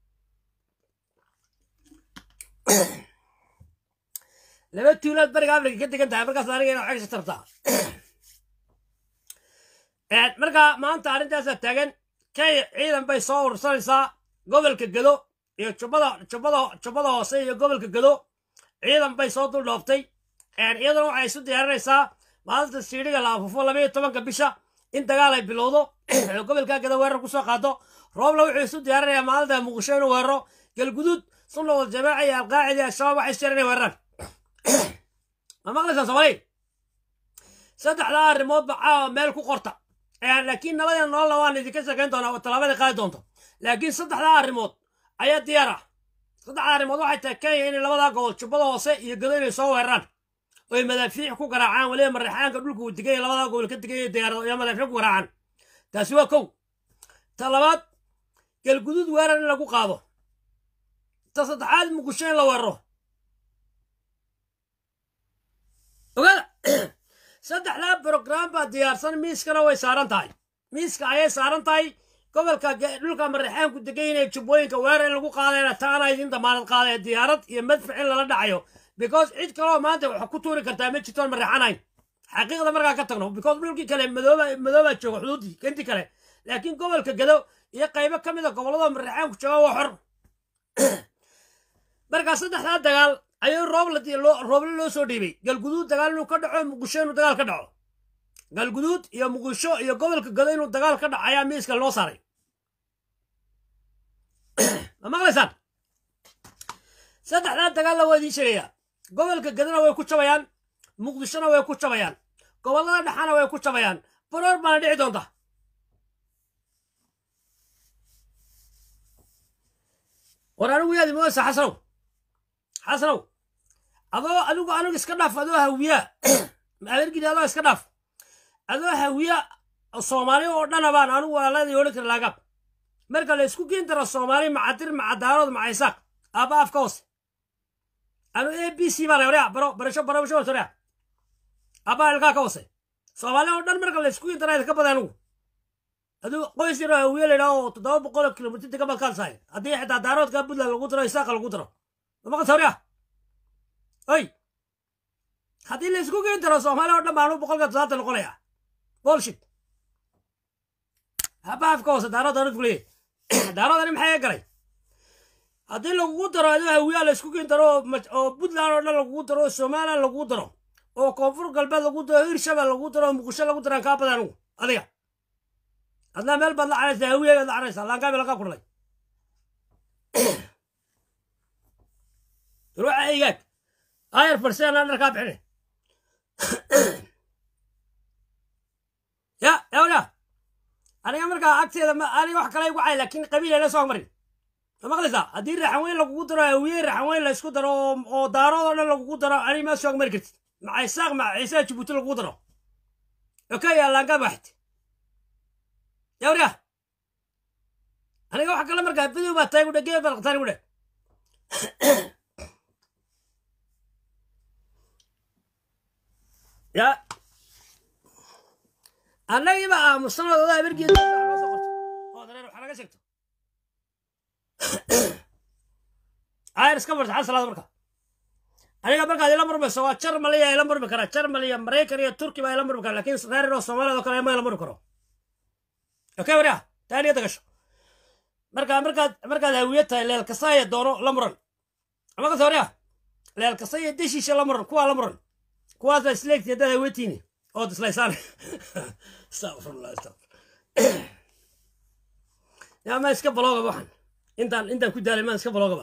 laba tuulaad bariga afrika ka degan tahay markaas aniga ina xegsha tartaa marka maanta arrintaasaa taagan kenya ciidan bay soo urursanaysaa gobolka gado iyo jubbada jubbada jubbada hoose iyo gobolka gado ciidan bay soo dul dhooftay iyaduna waxay isu diyaarinaysaa maalinta siidhiga la afufo labaiyo tobanka bisha in dagaal ay bilowdo gobolka gado weerar kusoo qaado roobla wuxuu isu diyaarinayaa maalinta muqdisho inuu weeraro galguduud sunna wal jamaaca iyo alqaacida al-shabaab waxay isjireen inay weeraraan ma maqlaysaa soomaali saddexdaa arrimoodba caawa meel ku qorta laakiin nabadii nololna waan idinka sheekayn doonaa oo tallaabada qaadi doonto laakiin saddexdaa arrimood ayaa diyaar ah saddexdaa arrimood waxay tahay kenya inay labadaa gobol jubbada hoose iyo gado inay soo weeraraan oy madaafiic ku garaacaan weliba marexaanka dhulka uu degay labadaa gobol ka degay diyaarado iyo madaafiic ku garaacaan taasi waa kow ta labaad galguduud weerar in lagu qaado ta saddexaad muqdisho in la weeraro ogaada saddexdaa brograam baa diyaarsan miiskana way saaran tahay miiska ayay saaran tahay gobolka dhulka marexaanku degan inay jubbooyinka weerar in lagu qaadayna taana idin damaanad qaadaya diyaarad iyo madfac in lala dhacayo because cid kaloo maanta wax ku tuuri kartaa ma jirtoon marexanayn xaqiiqda markaa ka tagno because dhulkii kale madooba madoobaa jooga xuduudii kanti kale laakiin gobolka gado iyo qaybo ka mid a gobollada marexaanku jooga waa xor markaa saddexdaa dagaal ayuu rooble loo soo dhiibay galguduud dagaal inuu ka dhaco muqdisho inuu dagaal ka dhaco galguduud iyo muqdisho iyo gobolka gado inuu dagaal ka dhaco ayaa miiska loo saaray ma maqlaysaan saddexdaa dagaalna waa idiin sheegayaa gobolka gadona way ku jabayaan muqdishona way ku jabayaan gobollada dhexana way ku jabayaan baroor baana dhici doonta war anigu yaadi mooysa xasanow xasanow adoo adigu anigu iska dhaaf adoo hawiyaa adeergidi adoo iska dhaaf adoo hawiya soomaali oo dhana baan anigu walaaladii odhan kara laagaab marka la isku geen daro soomaali macadir macadaarood macaysaaq aaba afka hoose anu a b c baan waryaa baro barasho barasho waryaa aaba ilkaa ka hoose soomaali oo dhan marka la isku geen daro ka badan anigu adigu qoys yaroo hawiye la yidhaho oo toddoba boqol kilomitr ka badkaan sahay haddii xitaa daaroodka puntland lagu daro isaaqa lagu daro mamaqas waryaa oy haddii la isku geen daro soomaali oo dhan baan anu boqolka toddobaatan noqonaya bolshit haba afka hoose daarood anad kuleeyahy daaroodani maxaa galay haddii lagugu daro adoo hawiyaa la isku geen daro oo puntland oo dhan lagugu daro oo somaliland lagugu daro oo koonfur galbeed lagu daro hirshabel lagu daro oo muqdisho lagu daraan kaa badan anigu adiga adnaa meel baad la caraysaa hawiya baad la caraysaa laangaabay lagaa kudhalay ruuxa egaag ayar farseen aan dharkaa bixine ya yawya aniga markaa agteeda aniga wax kale igu cay laakiin qabiilayla soo marin ma maqlaysaa haddii raxan weyn lagugu daro hawiye raxan weyn la isku daro oo daarood oo dhan lagugu daro ani ma soo mari kartid maca isaaq maca ciisaa jibuuti lagugu daro okay allaanka baxti yawriya aniga waxa kale markaa bidow baa tahay gudhe geed balaqtaan gudhe ya annagiiba aamusanooda odaa bergeed oo dareer waxa naga sheegto ayr iska barta xal salaada marka aniga markaad ila murmayso waa jarmaliya ila murmi karaa jarmaliya maraykan iyo turki baa ila murmi kara lakin reer oo soomaaliyad oo kale ma ila murmi karo okay warya taaniyada gasho marka markaad markaad hawiye tahay leelkasaya doono la muran ama kase warya leelkasaya deshiisha la muran kuwaa la muran kuwaas baa isleegti haddaad hawetiini ood islaysaan astaqfirullah astaqfir yaa ma iska baloogaba waxan intaan intaan ku daalay maan iska baloogaba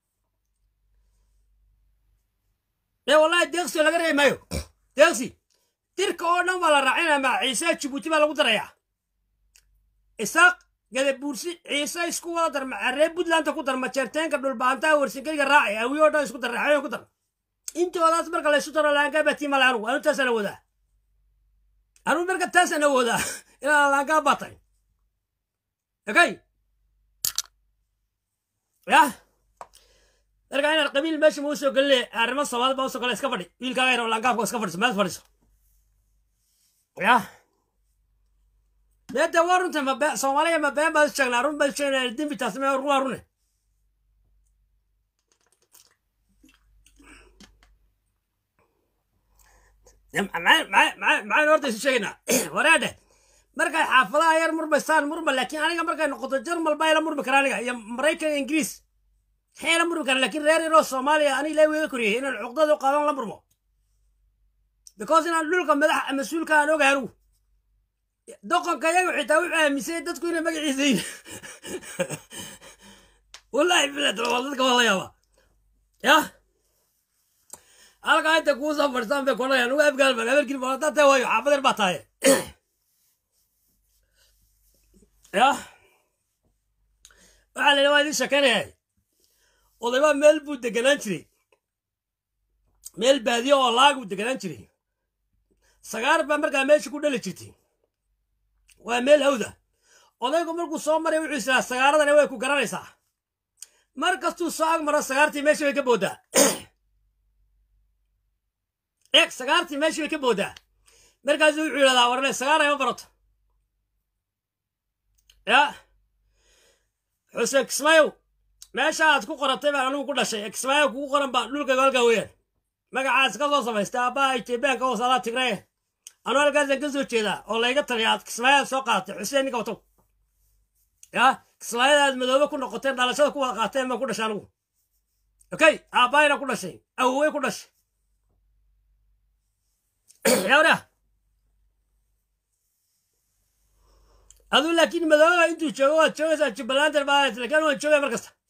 ee wallahi deeqsi laga reebi maayo deeqsi dirka oo dhan baa la raacinaya ma ciise jibuuti baa lagu darayaa isaaq gadabuursi ciise isku wada dar macaree puntlandta ku dar majeerteenka dhulbaantaha warsinkayga raaci awiyo o dhan isku dar raaxooyin ku dar intoodaas marka laysu daro laangaa baatii male anugu anu taasaan awoodaa anugu marka taasaan awoodaa inaan laangaa baatay okay yah marka inaad qabiil meesha ma usoo geline arrimo soomaalid baa usoo gala iska fadhi wiilkaaga yar oo laangaafka iska fadhiso meel fadhiso yah meede waa runta ma soomaaliya ma been baad sheegnaa run baad sheegnaa dembi taas me waa rune maxaynu horta isu sheegaynaa wareedhe markay xaafadaha yar murmaysaan murma laakiin aniga markay noqoto jarmal baa ila murmi kara aniga iyo maraykan iyo ingiriis maxay ila murmi kara lakiin reer yaroo soomaaliya aniga ilaa weega koriyey inaan cuqdada u qaadan la murmo because inaan dhulka madax mas-uulka aan ogahay anigu doqonka iyagu xitaa wuxuu aaminsay dadku inay magaciisa yihin wallahi bilad waa dadka waa la yaaba yah halkaa inta kuu soo fadhisaan bay konaya anugu afgaal baan habarkii balataa tahay waayo xaafadeer baa tahay yah waxaa la yidhi waa idin shekeynaya odaybaa meel buu deganaan jiray meel baadiyo oo laag buu deganaan jiray sagaar baa markaa meesha ku dhali jirtay waa meel hawda odaygu markuu soo maray wuxuu israa sagaaradani way ku garanaysaa mar kastuu soo ag maro sagaartii meesha way ka booddaa eeg sagaartii meesha way ka booddaa markaasuu wuxuu yidhahdaa warne sagaar ayma barato ya xuseen kismaayow meesha aad ku qoratay baan anigu ku dhashay kismaayow kugu qoran baa dhulkayga halkaa weeyaan magacaas ka soo samaystay aabbaha etoobiyaanka oo salaa tigree anuu halkaasaan ka soo jeedaa oo layga taliya aad kismaayaad soo qaadatay xuseen ninka watow ya kismaayadaad madoobe ku noqoteen dhalashada ku wada qaateen baan ku dhashay anigu okay aabbaayna ku dhashay awowey ku dhashay yawra aduu laakiin madooba intuu joogo waad joogaysaa jubbalandan baa lakin waan joogaya mar kasta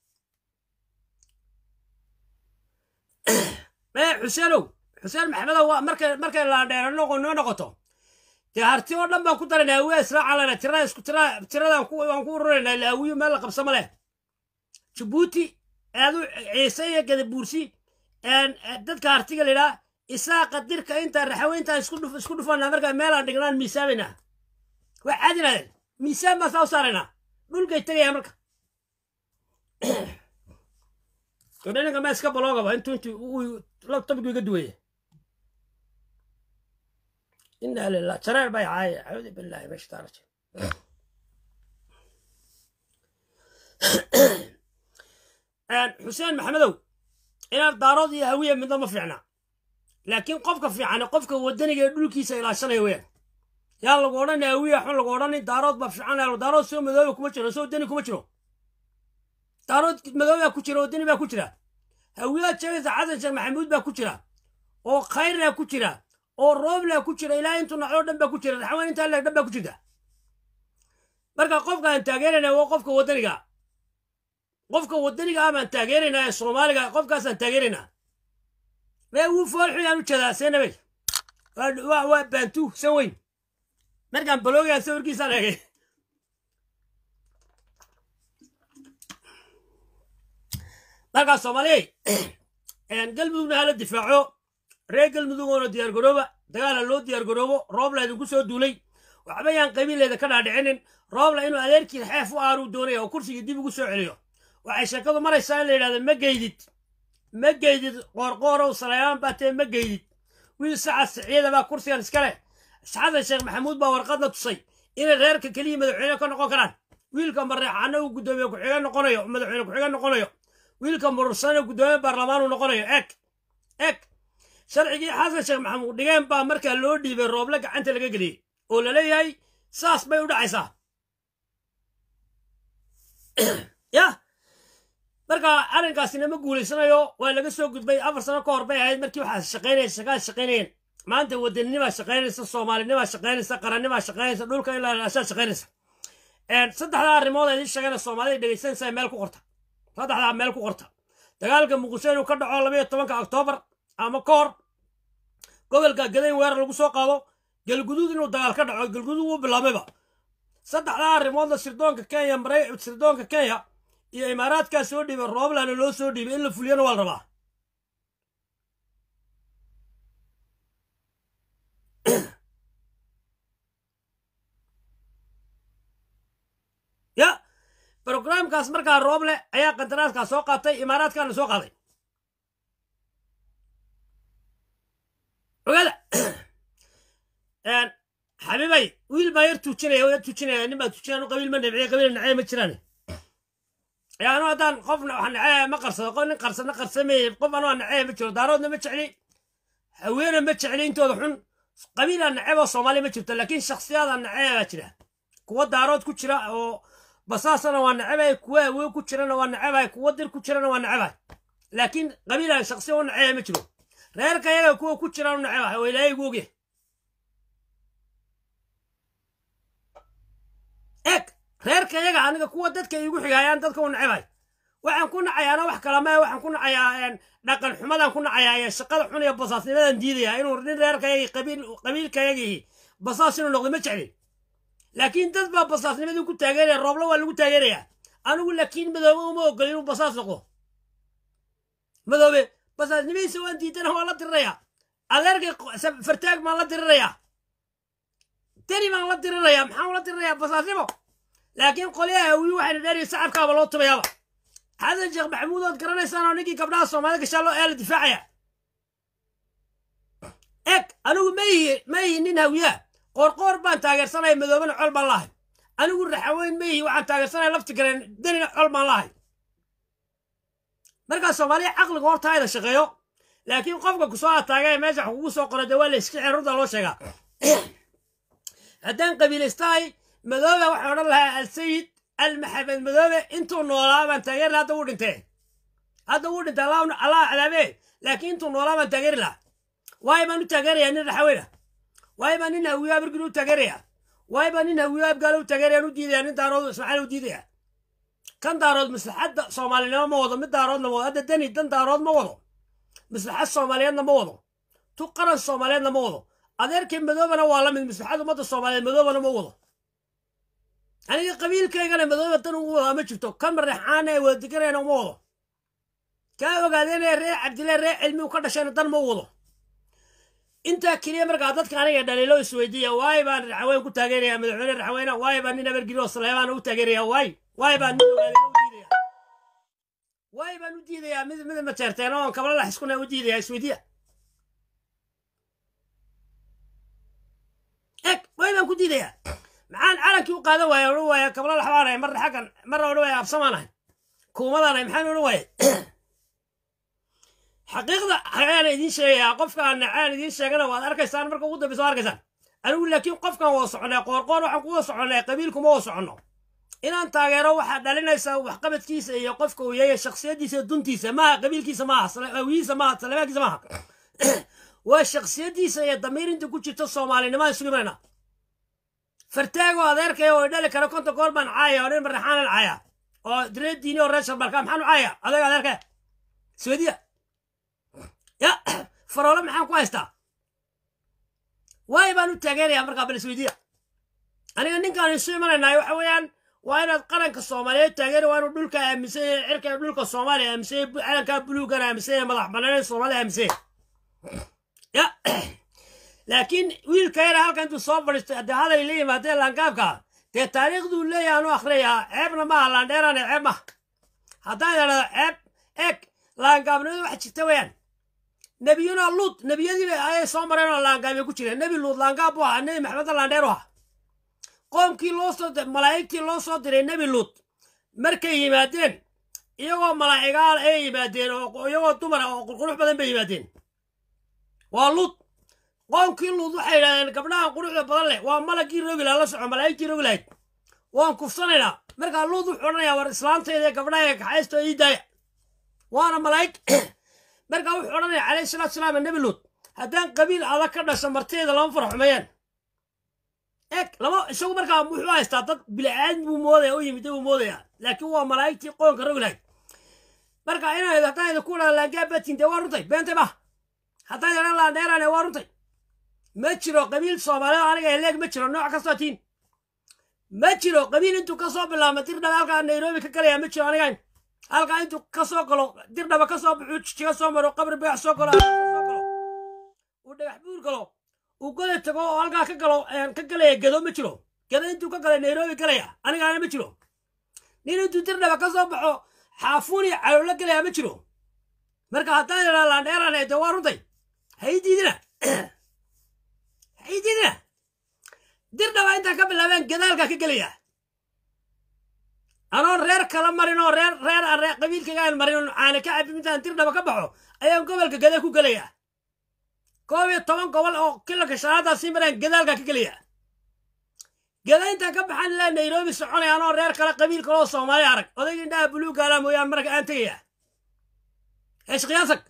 mee xuseenow xuseen maxmedow markay markay laandheero noo noqoto dee harti oo dhan baan ku daranay awiya israacalana tirada isku tira tiradaan ku waan ku ururaynaa ila awiyu meel la qabsama leh jabuuti aadu ciise iyo gadabuursi dadka hartiga la yidhaa isaaqa dirka inta raxaweyntaan isku dhuf isku dhufanaa markaa meelaan dhignaan miisaabaynaa waa caadinaadeen miisaan baan saa u saaraynaa dhulkay tegayaan marka odhaninka ma iska baloogaba intuu intuu labtabku iga duwaya inaa lilah jareer bay caaya acuudu billahi min shaitaan rajim xuseen maxamedow inaad daarood iyo hawiya midna ma fiicna laakiin qofka fiican qofka wadaniga ee dhulkiisa ilaashanaya weyaan yaa lagu odhan hawiya xun lagu odhan daarood baa fiican daarood soo madooba kuma jiro soo wadani kuma jiro daarood madoobaa ku jira wadani baa ku jira hawiyaad sheegaysa xasan sheekh maxamuud baa ku jira oo khayrna ku jira oo roobla ku jira ilaa intuu nacoo dhan baa ku jira raxwaan intaa leeg dhan baa ku jirta marka qofka aan taageerayna waa qofka wadaniga qofka wadaniga ah baan taageeraynaa ee soomaaliga qofkaasaan taageeraynaa mee wuu foolxuyaan u jeedaa seenabey waa baantu san weyn markaan baloogaan sawirkiisaan eegay markaa soomaaliyey galmudugna hala difaaco reer galmudug oona diyaar garooba dagaala loo diyaargaroobo roobla idinku soo duulay waxba yaan qabiileeda ka dhaadhicinin roobla inuu adeerkii xeef u aanuu doonaya oo kursigii dib ugu soo celiyo waxay sheekadu maraysaa in la yidhahdo ma geydid ma geydid qoorqoorow saleebaan baa tee ma geydid wiil sacad siciyada baa kursigan iska leh xasan sheekh maxamuud baa warqadna tusay inay reerka keliya madaxweyne ka noqon karaan wiilka mareexaana uu guddoomiye ku-xigeen noqonayo madaxweyne ku-xigeen noqonayo wiilka murursane guddoomiye baarlamaan uu noqonayo eg eg sharcigii xasan sheekh maxamuud dhigeen baa markaa loo dhiibay rooble gacanta laga geliyey oo la leeyahay saas bay u dhacaysaa yah marka arrinkaasina ma guulaysanayo waa laga soo gudbay afar sano ka hor bay ahayd markii waxaa shaqaynaya shaqaad shaqaynayeen maanta wadanninimaa shaqaynaysa soomaalinimaa shaqaynaysa qarannimaa shaqaynaysa dhulka ilaa ilaashaa shaqaynaysa saddexdaa arrimood idiin sheegana soomaalida dhegaysanaysaa meel ku qorta saddexdaa meel ku qorta dagaalka muqdisho inuu ka dhaco labaiyo tobanka oktoobar ama ka hor gobolka gadayn weerar lagu soo qaado galguduud inuu dagaal ka dhaco galguduud wuu bilaabayba saddexdaa arrimoodna sirdoonka kenya maray sirdoonka kenya iyo imaaraadkaa soo dhiibay rooblana loo soo dhiibay in la fuliyana waa la rabaa ya brogramkaas markaa rooble ayaa qandaraaskaa soo qaatay imaaraadkaana soo qaaday ogaada xabiibay wiil baa yar tuujinaya yar tuujinaya nin baa tuujinaya anu qabiil ma nabciye qabiil nacee ma jiraan yaa anu haddaan qofna wax nacee ma qarsado qof nin qarsana qarsameeye qof anoo nacee ma jiro daaroodna ma jecli haweena ma jecli intooda xun qabiilaa naceeb oo soomaaliya ma jirto laakiin shaksiyaada nacee baa jira kuwa daarood ku jira oo basaasana waa nacebay kuwa haween ku jirana waa nacebay kuwa dir ku jirana waa nacebay laakiin qabiila shaksiya u naceba ma jiro reerka yaga kuwa ku jiraan u nacebay oo ilaahay igu ogyahay eg reerka yaga aniga kuwa dadka igu xigayaan dadka u nacebay waxaan ku nacayaana wax kala mae waxaan ku nacayaa dhaqan xumadaan ku nacayaa ee shaqada xun iyo basaasnimadan diidaya inuu nin reerkayagii qabiil qabiilkayagii basaas inuu noqdo ma jeclin laakiin dad baa basaasnimadii ku taageeraya roobla waa lagu taageerayaa anigu laakiin madoobe uma ogol inuu basaas noqdo madoobe basaasnimadiisa waan diidana waan la dirirayaa adeerkay fartaag baan la dirirayaa deni baan la dirirayaa maxaan ula dirirayaa basaasnimo laakiin qolyaha hawiyu waxayna dheeriya sacabkaaba loo tumayaaba xasan sheekh maxamuud ood garanaysaan oo ninkii gabdhaha soomaalida gashaa loo eela difaacaya eg anigu ma ihi ma ihi nin hawiyaa qoorqoor baan taageersanaya madoobena col baan lahay anigu raxaweyn ma ihi waxaan taageersanaya lafti gareen danina col baan lahay markaa soomaaliya caqliga horta hayda shaqeeyo laakiin qofka kusoo ataaga ee meesha wax kugu soo qoro dee waa la iska xerurda loo sheegaa haddaan qabiilaystahay madoobe waxaan odhan lahaa alsayid almaxamed madoobe intuu noolaa baan taageeri laha hadda wuu dhintee hadda wuu dhintay allah cadaabe laakiin intuu noolaa baan taageeri lahaa waayo baan u taageerayaa nin raxaweyna waayo baa nin hawiyo abargin u taageerayaa waayo baa nin hawiyo abgaalo u taageerayaan u diidaya nin daarood ismaaciil u diidaya kan daarood maslaxadda soomaalinimo ma wado mid daaroodna ma wado hadda deni dan daarood ma wado maslaxad soomaaliyeedna ma wado tu qaran soomaaliyeedna ma wado adeerkii madoobana waa la mid maslaxad ummadda soomaaliyeed madoobana ma wado aniga qabiilkaygana madooba dan ugu wadaa ma jirto kan mareexaana ee wada deganayna uma wado kaa ogaadeenee reer cabdillah reer cilmi u ka dhashayna dan ma wado intaa keliya markaa dadka aniga dhaliilo isweydiiya waay baan raxaweyn ku taageeraya madaxweyne raxaweyne waay baan nin abargiri oo saleebaan u taageeraya waay waay baan nin ogaadeen u diidaya waay baan u diidayaa mid mid mateerteen oon kabla la xiskuna u diidaya isweydiiya eg waay baan ku diidayaa maxaan calankii u qaadan waaya odhan waaya kabla laxbaanahay marna xaggan marna odhan waaya absamaanahay kuumadaanahay maxaan odhan waaya xaqiiqda ayaana idiin sheegayaa qofkaan nacaan idiin sheegana waad arkaysaan marka ugu dambeysa waad arkaysaan anigu laakiin qofkan wada soconay qoorqoor waxaan kuwada soconnay qabiilkuma wada soconno inaan taageero waxaa dhalinaysaa waxqabadkiisa iyo qofka uu yahay shaksiyadiisa iyo duntiisa maaha qabiilkiisa maaha awiyiisa maaha saleemaankiisa maaha waa shaksiyadiisa iyo damiirinta ku jirta soomaalinimada isugu imanayna fartaago adeerkaya oo dhali kara konta goor baan caaya oo nin maraxaanan caaya oo reer diini oo reer sharbalka maxaan u caaya adeeg adeerkaya swediya ya faroole maxaan ku haystaa waay baan u taageerayaa markaa bal isweydiya aniga ninkaan isu imanaynaa waxa weeyaan waa inaad qaranka soomaaliyeed taageeri waa inuu dhulka aaminsan yahay cirka dhulka soomaaliya aaminsan yahay calankaa buluugana aaminsan yahay madax banaaneen soomaaliya aaminsan yahay ya laakiin wiilka yara halka intuu soo fadhiistay haddii hadal la yimaadeen laangaabka dee taariikhduu leeyahay anu akhriyaa ceebna maaha laandheerane ceeb maha haddaan idhahdo ceeb eeg laangaabnimadu wax jirta weeyaan nebiyuna luud nebiyadii ayay soo mareen oo laangaabay ku jireen nebi luud laangaab buu ahaa nebi maxamedna laandheer u ahaa qoomkii loo soo malaa'igtii loo soo diray nebi luud markay yimaadeen iyagoo malaa'igaal ay yimaadeen oo iyagoo dumar ah oo qurqurux badan bay yimaadeen waa luud qoomkii luud waxay yidhahdeen gabdhahan quruxda badan leh waa malagii roogila la soco malaa'igtii roogi lahayd waan kufsanaynaa markaa luud wuxuu odhanayaa war islaantayda gabdhaha kaxaysto ii daaya waana malaa'ig markaa wuxuu odhanaya calayhi salaatu salaam nebi luud haddaan qabiil adag ka dhasho martayda lama fara xumeeyaan eeg lama isagu markaa wuxuu haystaa dad bilaaadmi buu moodaya u yimid buu moodaya laakiin waa malaa'igtii qoonka rogi lahayd marka inay haddaan idinku idhaa laangaabatin dee waa runtay beentay ma haddaan idhan laandheerane waa runtay ma jiro qabiil soomaalida aniga eleeg ma jiro nooc kastoo tiin ma jiro qabiil intuu kasoo bilaabma dirdhaba halkaa nairobi ka galaya ma jiro anigayn halkaa intuu kasoo galo dirdhaba kasoo baxuu jijiga soo maro qabri beex soo galo soo galo uu dhagax buur galo uu goda tago oo halkaa ka galo ka galaya gedo ma jiro gedo intuu ka galay nairobi galaya anigaana ma jiro nin intuu dirdhaba kasoo baxo xaafuun iyo calowla galaya ma jiro marka haddaan idhaa laandheerane dee waa runtay hay diidina hay diidina dirdhaba intaan ka bilaabeen gadaalka ka gelaya anoon reer kala marin oo reer reer reer qabiilkaygaan marin oo caana ka cabin intaan dirdhaba ka baxo ayaan gobolka gada ku gelaya koob iyo toban gobol oo kilanka shanaadaas sii mareen gadaalka ka gelaya gada intaan ka baxan ilaa nairobi soconaya anoo reer kale qabiil kale oo soomaali arag odayga indhaha buluugaala mooyaan marka aan tegaya eesh qiyaasag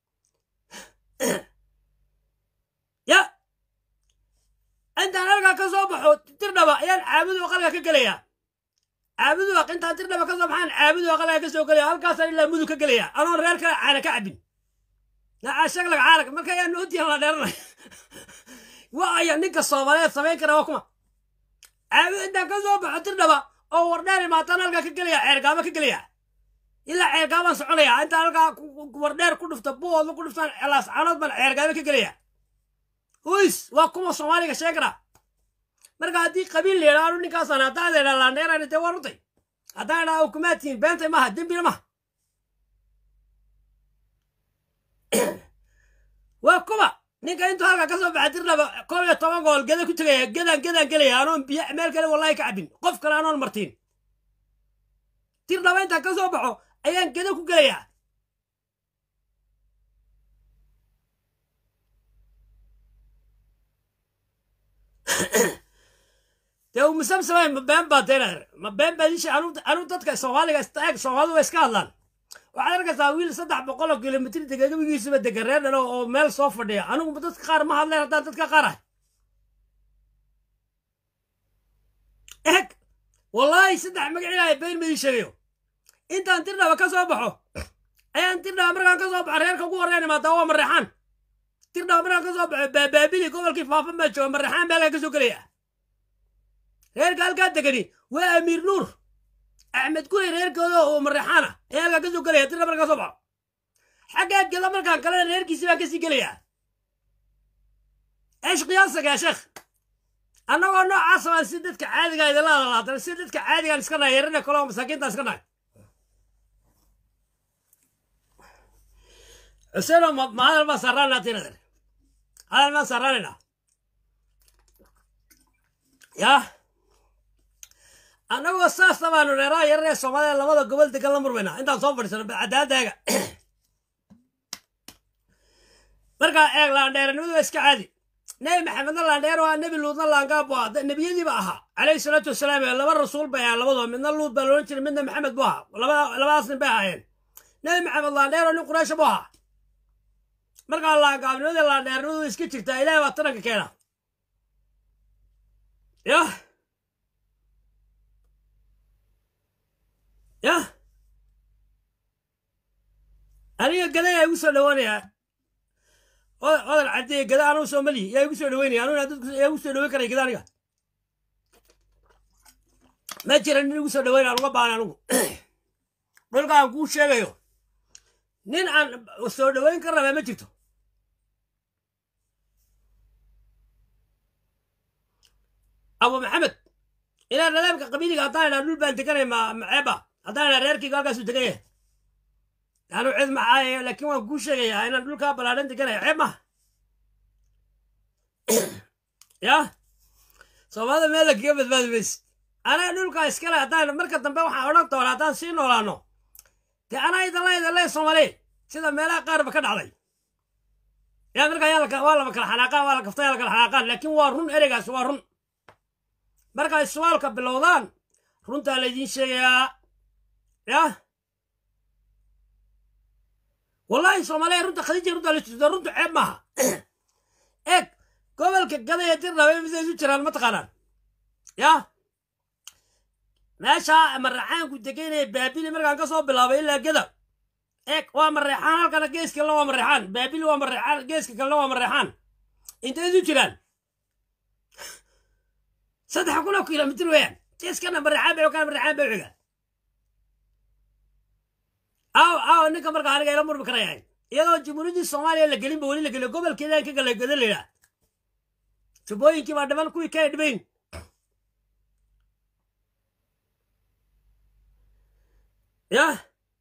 ya intaan halkaa ka soo baxo dirdhaba ayaan caabudu aqalka ka gelaya caabudu aq intaan dirdhaba ka soo baxaan caabudu aqalka ka soo gelaya halkaasaan ilaa mudug ka gelaya anoon reer kale caana ka cabin shaglaga caalag marka ayaa noodiyan la dheeranay waa aya ninka soomaaliyeed samayn kara waa kuma caabudu intaan ka soo baxo dirdhaba oo wardheer imaataan halkaa ka gelaya ceergaaba ka gelaya ilaa ceergaabaan soconaya intaan halkaa wardheer ku dhufta buooda ku dhuftaan celaas canood baan ceergaaba ka gelaya huys waa kuma soomaaliga sheegara marka haddii qabiil la yidhaahdo ninkaasaan haddaan idhaa laandheerani dee waa runtay haddaan idhaa ukumaadtiin beentay maaha dembina maha waa kuma ninka intuu halka ka soo baxa dirdhaba koob iyo toban gool geda ku tegaya gedaan gedaan gelaya anoon biyo meel kale wallahi ka cabin qof kale anoon martiin dirdhaba intaan ka soo baxo ayaan geda ku gelayaa dee uu musamsamay ma been baa deenaer ma been baa disha anuu dadka soomaaliga istaag soomaalidu way iska hadlaan waxaad arkaysaa wiil saddex boqol oo kilomitr dega gebigiisuba dega reer dhalo oo meel soo fadhiya anigu dadka qaar ma hadleen haddaan dadka qaar ah eg wallaahi saddex magacilaaya been madii sheegayo intaan dirdhaba ka soo baxo ayaan dirdhaba markaan ka soo baxo reerka ugu horreyn imaadaa waa mareexaan dirdhaba markaan ka soo baxo baabaabili gobolkii faafan baa jooga mareexaan baa halkaa ka soo gelaya reerka halkaa degani waa amiir nuur axmed gurey reerkooda oo mareexaana ee halkaa ka soo gelaya dirna markaa soo baxo xaggaa geda markaan kalena reerkiisi baan kasii gelayaa eesh qiyaasaga ya sheekh annagoo noocaas baan si dadka caadiga idinla hadalaatan si dadka caadigaan iska nahay yarana kaleo masaakiintaan iska nahay xuseeno ma hadal baan saaraanaa tinader hadal baan saaraanaynaa yaa annagoo saasta baanu reeraha yararee soomaalida labada gobol degan la murmaynaa intaan soo fadhiisano cadaaladaaga markaa eeg laandheeranimadu waa iska caadi nebi maxamedna laandheer waa nebi luudna laangaab waa nebiyadiiba ahaa calayhi salaatu wasalaam laba rasuul bay ahaa labadoo midna luud baa loodhan jiray midna maxamed buu ahaa labadaas nin bay ahaayeen nebi maxamed laandheer oo nin quraysha buu ahaa markaa laangaabnimada laandheernimadu iska jirtaa ilaahay baa taranka keena yah yah aniga gada yaa igu soo dhawaanayaa odal caddeeye gada anuu soomaliyi yaa igu soo dhaweynaya anuu yaa igu soo dhaweyn karaya gada aniga ma jira nin igu soo dhaweynaya aan uga baana anugu dhulka aan kuu sheegayo nin aan soo dhaweyn ka rabaa ma jirto abu maxamed inaan nadaamka qabiiliga haddaan idhaa dhul baan deganay ma maceeba haddaan idhaa reerkayga halkaasuu degan yahay anu cid maxaaya laakiin waan kuu sheegayaa inaan dhulkaa ballaadhan deganay ceeb maha ya soomaalida meel lakaga badbaadi mayse anaa dhulkaa iskale haddaan marka dambe waxaan odhan doonaa haddaan sii noolaano dee anaa idinla idinle soomaaliye sida meelaha qaarba ka dhacday yaa markaa yaa laka- waa laba kala xanaaqaan waa la kafta yaa la kala xanaaqaan laakiin waa run ereygaas waa run markay suwaalka bilowdaan runtaa laydiin sheegayaa yah wallahi soomaaliya runta khadiija runta la jirto runtu ceeb maaha eeg gobolka gadaya dirnaba misay isu jiraan ma taqaanaan yah meesha maraxaanku degaynaya baabili markaan ka soo bilaabay ilaa gada eeg waa mareexaan halkana gees kalena waa mareexaan baabili waa mareexaan geeska kalena waa mareexaan intay isu jiraan saddex kun oo kilomitir weeyaan geeskana mareexaan bay kana mareexaan bay xiga aw aw ninka markaa aniga ila murmi karayahay iyadoo jumhuuriyaddii soomaaliya la gelinba weli la geliyo gobolkeedaan ka gala gada layidhaa jubbooyinkii baa dhiman kuwii kay dhimayn yah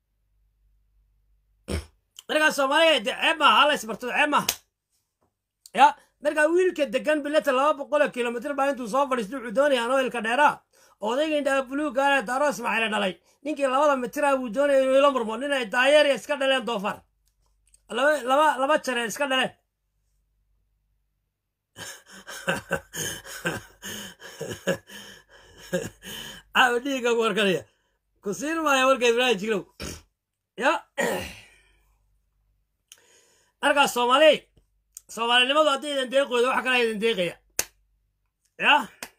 markaa soomaaliya de ceeb maaha hala isbartado ceeb maaha ya markaa wiilka degan bileta laba boqoloo kilomitr baa intuu soo fadhiisto wuxuu doonaya anoilka dheeraa odayga indhaa buluugaana daaro ismaaciile dhalay ninkii labada mitira buu doonaya inuu ila murmo nin ay daayeeriya iska dhaleen doofar laba laba laba jare iska dhaleen caawa dhiiga ku warkanaya ku siin maaya warka ibraahim jiglow ya markaas soomaaliy soomaalinimadu haddii idin deeqooda waxa kale idin deeqaya ya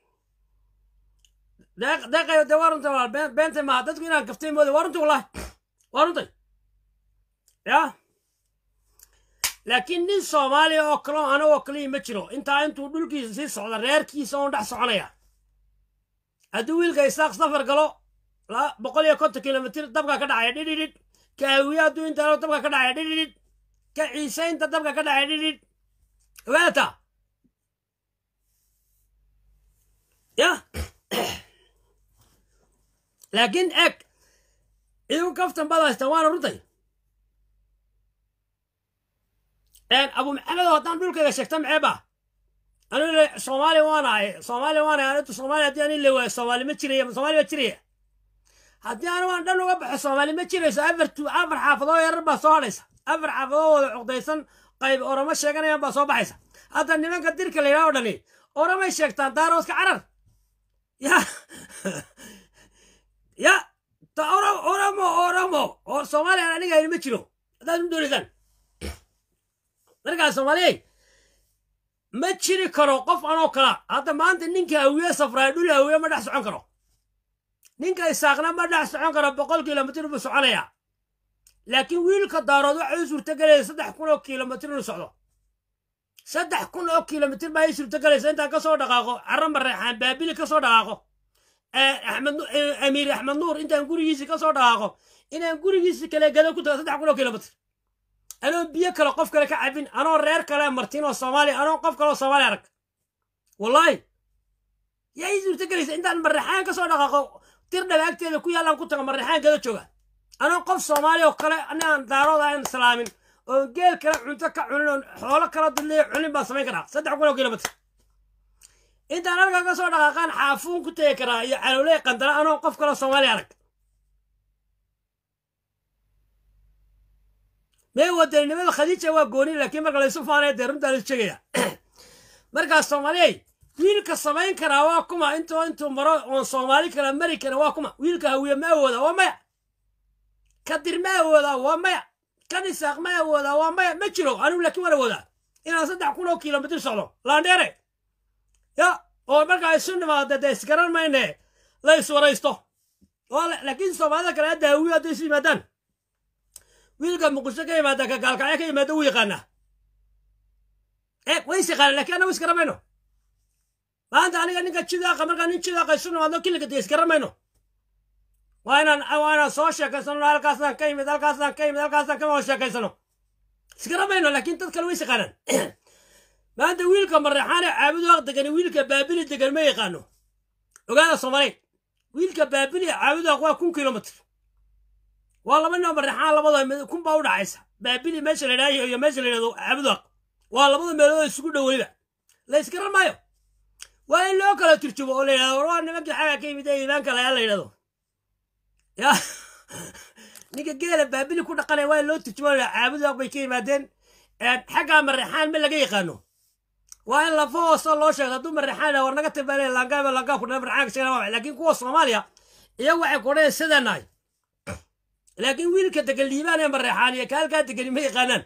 deeq deeqayo dee waa runtay walaal been beentay maaha dadku inaan gaftay mooday waa runtay wallahi waa runtay ya laakiin nin soomaaliya oo kale oo anagoo kaliya ma jiro intaa intuu dhulkiisa sii socda reerkiisa oon dhex soconaya hadduu wiilka isaaq safar galo la- boqol iyo konton kilomitir dabka ka dhacaya dhidhidhid kaawiye hadduu intaano dabka ka dhacaya dhidhidhid ka ciisaynta dabka ka dhacaya dhidhidhid ogaata ya laakiin eg idinku kaftan baad haystaan waana runtay abu maxamed oo haddaan dhulkayga sheegta maxeeba anu soomaaliya waana ahay soomaaliya waana ahay intu soomaaliya haddii ani la waayo soomaali ma jiraya soomaali ma jiraya haddii anigu aan dhan uga baxo soomaali ma jirayso afar tu afar xaafadoo yarar baa soo hadhaysa afar xaafadoo wada cuqdaysan qayb oramo sheeganayaan baa soo baxaysa hadda nimanka dirka la yidhaha o dhani oramay sheegtaan daarooska carar ya ya ta ora- oramo oramo oo soomaaliya aniga ayni ma jiro haddaad u doonaysaan markaa soomaaliyey ma jiri karo qof anoo kala hadda maanta ninka hawiye safraaya dhul hawiye ma dhex socon karo ninka isaaqna ma dhex socon karo boqol kilomitir buu soconayaa laakiin wiilka daarood waxay u suurtagelaysa saddex kun oo kilomitir inuu socdo saddex kun oo kilomitir baa ii suurtagelaysa intaan kasoo dhaqaaqo carro mareexaan baabili kasoo dhaqaaqo eh, axmed Nu- eh, amiir axmed nuur intaan gurigiisi kasoo dhaqaaqo inaan gurigiisi kale gado ku tago saddex kun oo kilomitir anoo biyo kale qof kale ka cabin anoo reer kale martin oo soomaaliya anoo qof kale oo soomaali arag wallaahi yaa ii suurtagelaysa intaan mareexaan kasoo dhaqaaqo tir dhabaagteeda ku yaallaan ku tago mareexaan gada jooga anoo qof soomaali oo kale anaan daarood aan islaamin oo geel kale cunto ka cunin oo xoolo kala dudliya cunin baan samayn karaa saddex kun oo kilomitr intaan halkaa ka soo dhaqaaqaan xaafuun ku tegi karaa iyo calowley qandara anoo qof kale oo soomaali arag mee wadaninimada khadiija waa gooni laakiin marka laysu faanaya dee runtaa laisu sheegaya markaas soomaaliyey wiilka samayn karaa waa kuma intoo intuu maro oon soomaali kala mari karin waa kuma wiilka hawiye ma awooda waa maya kadir ma awoodaa waa maya kan isaaq ma awoodaa waa maya ma jiro anigu laakiin waan awoodaa inaan saddex kun oo kilomitir socdo laandheere ya oo markaa isu nimaada dee isgaran mayne la iswaraysto oo la- laakiin soomaalida kale hadda hawiye hadday isu yimaadaan wiilka muqdisho ka yimaada ka gaalkacyo ka yimaada wuu yaqaanaa ee way is yaqaanaa laakiin annagu isgaran mayno maanta aniga ninka jidaaqa markaa nin jidaaqa isu nimaadno killiga dee isgaran mayno waa inaan waa inaan soo sheekaysano halkaasaan ka yimid halkaasaan ka yimid halkaasaan ka wada sheekaysano isgaran mayno laakiin dad kale way is yaqaanaan maanta wiilka mareexaane caabudaaq degan wiilka baabili degan ma yaqaano ogaada soomaaliyeed wiilka baabili caabudaaq waa kun kilomitr waa laba nin mareexaan labada kun baa u dhacaysa baabili meesha la idhaayo iyo meesha la yidhahdo caabudaaq waa labada meelood isugu dhow weliba la yskaran maayo waa in loo kala turjumo oo la yidhahdo waa nimankii xaga ka yimid ee iimaanka layaa la yidhahdo ya ninka geela baabili ku dhaqanaya waa in loo turjumo la caabudaaq bay ka yimaadeen xaggaa mareexaan ma laga yaqaano waa in lafa hoosa loo sheego hadduu mareexaan war naga tibaale langaaba langaa kudhaa mareexaanka sheegana laakiin kuwa soomaaliya iyagu waxay kudhayan sidanahay laakiin wiilka degan liibaan ee mareexaan iyo kaalkaa degani ma yaqaanaan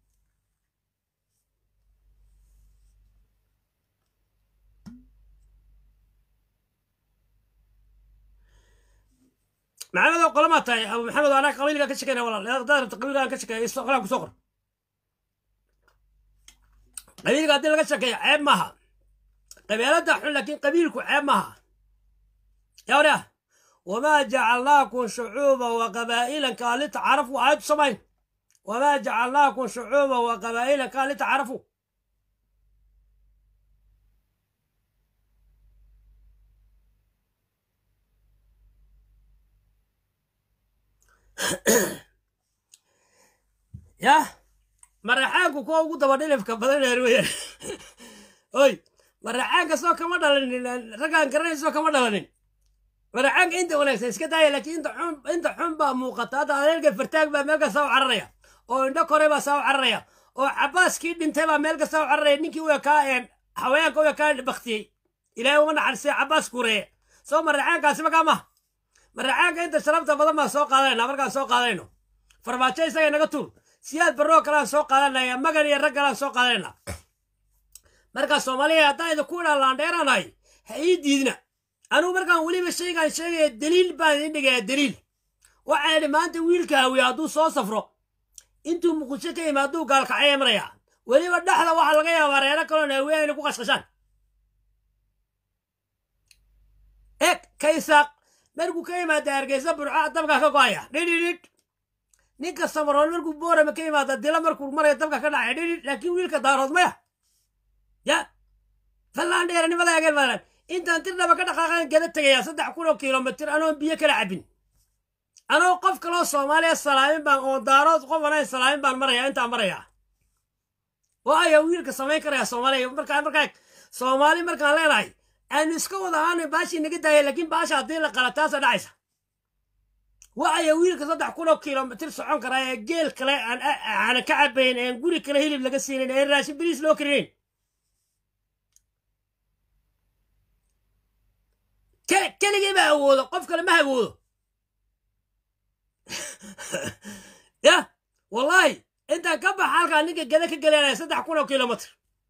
maxamed oo qolamaa tahay abu maxamed oo anaa qabiilkaa ka shekeyna walaal hadaad rabta qabiilkaan ka shekeeya qolaan kusoo qor qabiilka haddii laga shekeeyo ceeb maaha qabeelada xun laakiin qabiilku ceeb maaha yaa wariah wamaa jacalnaakum shucuuba wa qabaa'ilan kaa litacarafu aayadu samayn wamaa jacalnaakum shucuuba wa qabaa'ilan kaa litacarafu yah maraxaanku kuwa ugu daba dhilifka badan eer weyaan oy maraxaanka soo kama dhalanin raggaan garanayso kama dhalanin maraxaanka inta wanaagsan iska daaya laakiin inta xun inta xun baa muuqata hadda adeerka fartaag baa meel kasta u cararaya oo indho kore baa saa u cararaya oo cabaaskii dhintay baa meel kasta u cararaya ninkii u ekaa haweenka u ekaa baktiyey ilaahay uma naxarisay cabaas kureeye soo maraxaankaasi makaa maha maraxaanka inta sharafta badan baan soo qaadanayna markaan soo qaadanayno farmaajo isaga naga tuur siyaad barroo kalaan soo qaadanaya magan iyo rag kalaan soo qaadanayna markaa soomaaliya haddaan idinku idhaan laandheeranahay ha ii diidna anugu markaan weliba shaygaan sheegaya daliil baan idin dhigaya daliil waxaan idhi maanta wiilka hawiye hadduu soo safro intuu muqdisho ka yimi hadduu gaalkacaya maraya weliba dhexda waxaa laga yaabaa reero kaloon hawiye inay ku qashqashaan eg kaysaaq markuu ka yimaada hargeysa burca dabka ka go'aya dhidhidhidh ninka samaroon markuu boorama ka yimaada dila markuu maraya dabka ka dhacaya dhidhidh laakiin wiilka daarood maya ya fallaan dheeranimada ageen maalan intaan tirdhaba ka dhaqaaqan gada tegaya saddex kun oo kilomitr anoon biyo kala cabin anoo qof kaloo soomaaliya salaamin baan oo daarood qof anayn salaamin baan maraya intaan maraya waayo wiilka samayn karaya soomaaliya markaa markaa soomaali markaan leenahay aanu iska wada ahaana baashii naga daaya laakiin baasha haddii la qala taasa dhacaysa waayo wiilka saddex kun oo kilomitr socon karaa ee geel kale aan ka cabayn een guri kale hilib laga siinayn ee raashin biriis loo karinayn keligii ma awoodo qof kale ma awoodo ya wallahi intaan ka baxa halkaa ninka gada ka gelanaya saddex kun oo kilomitr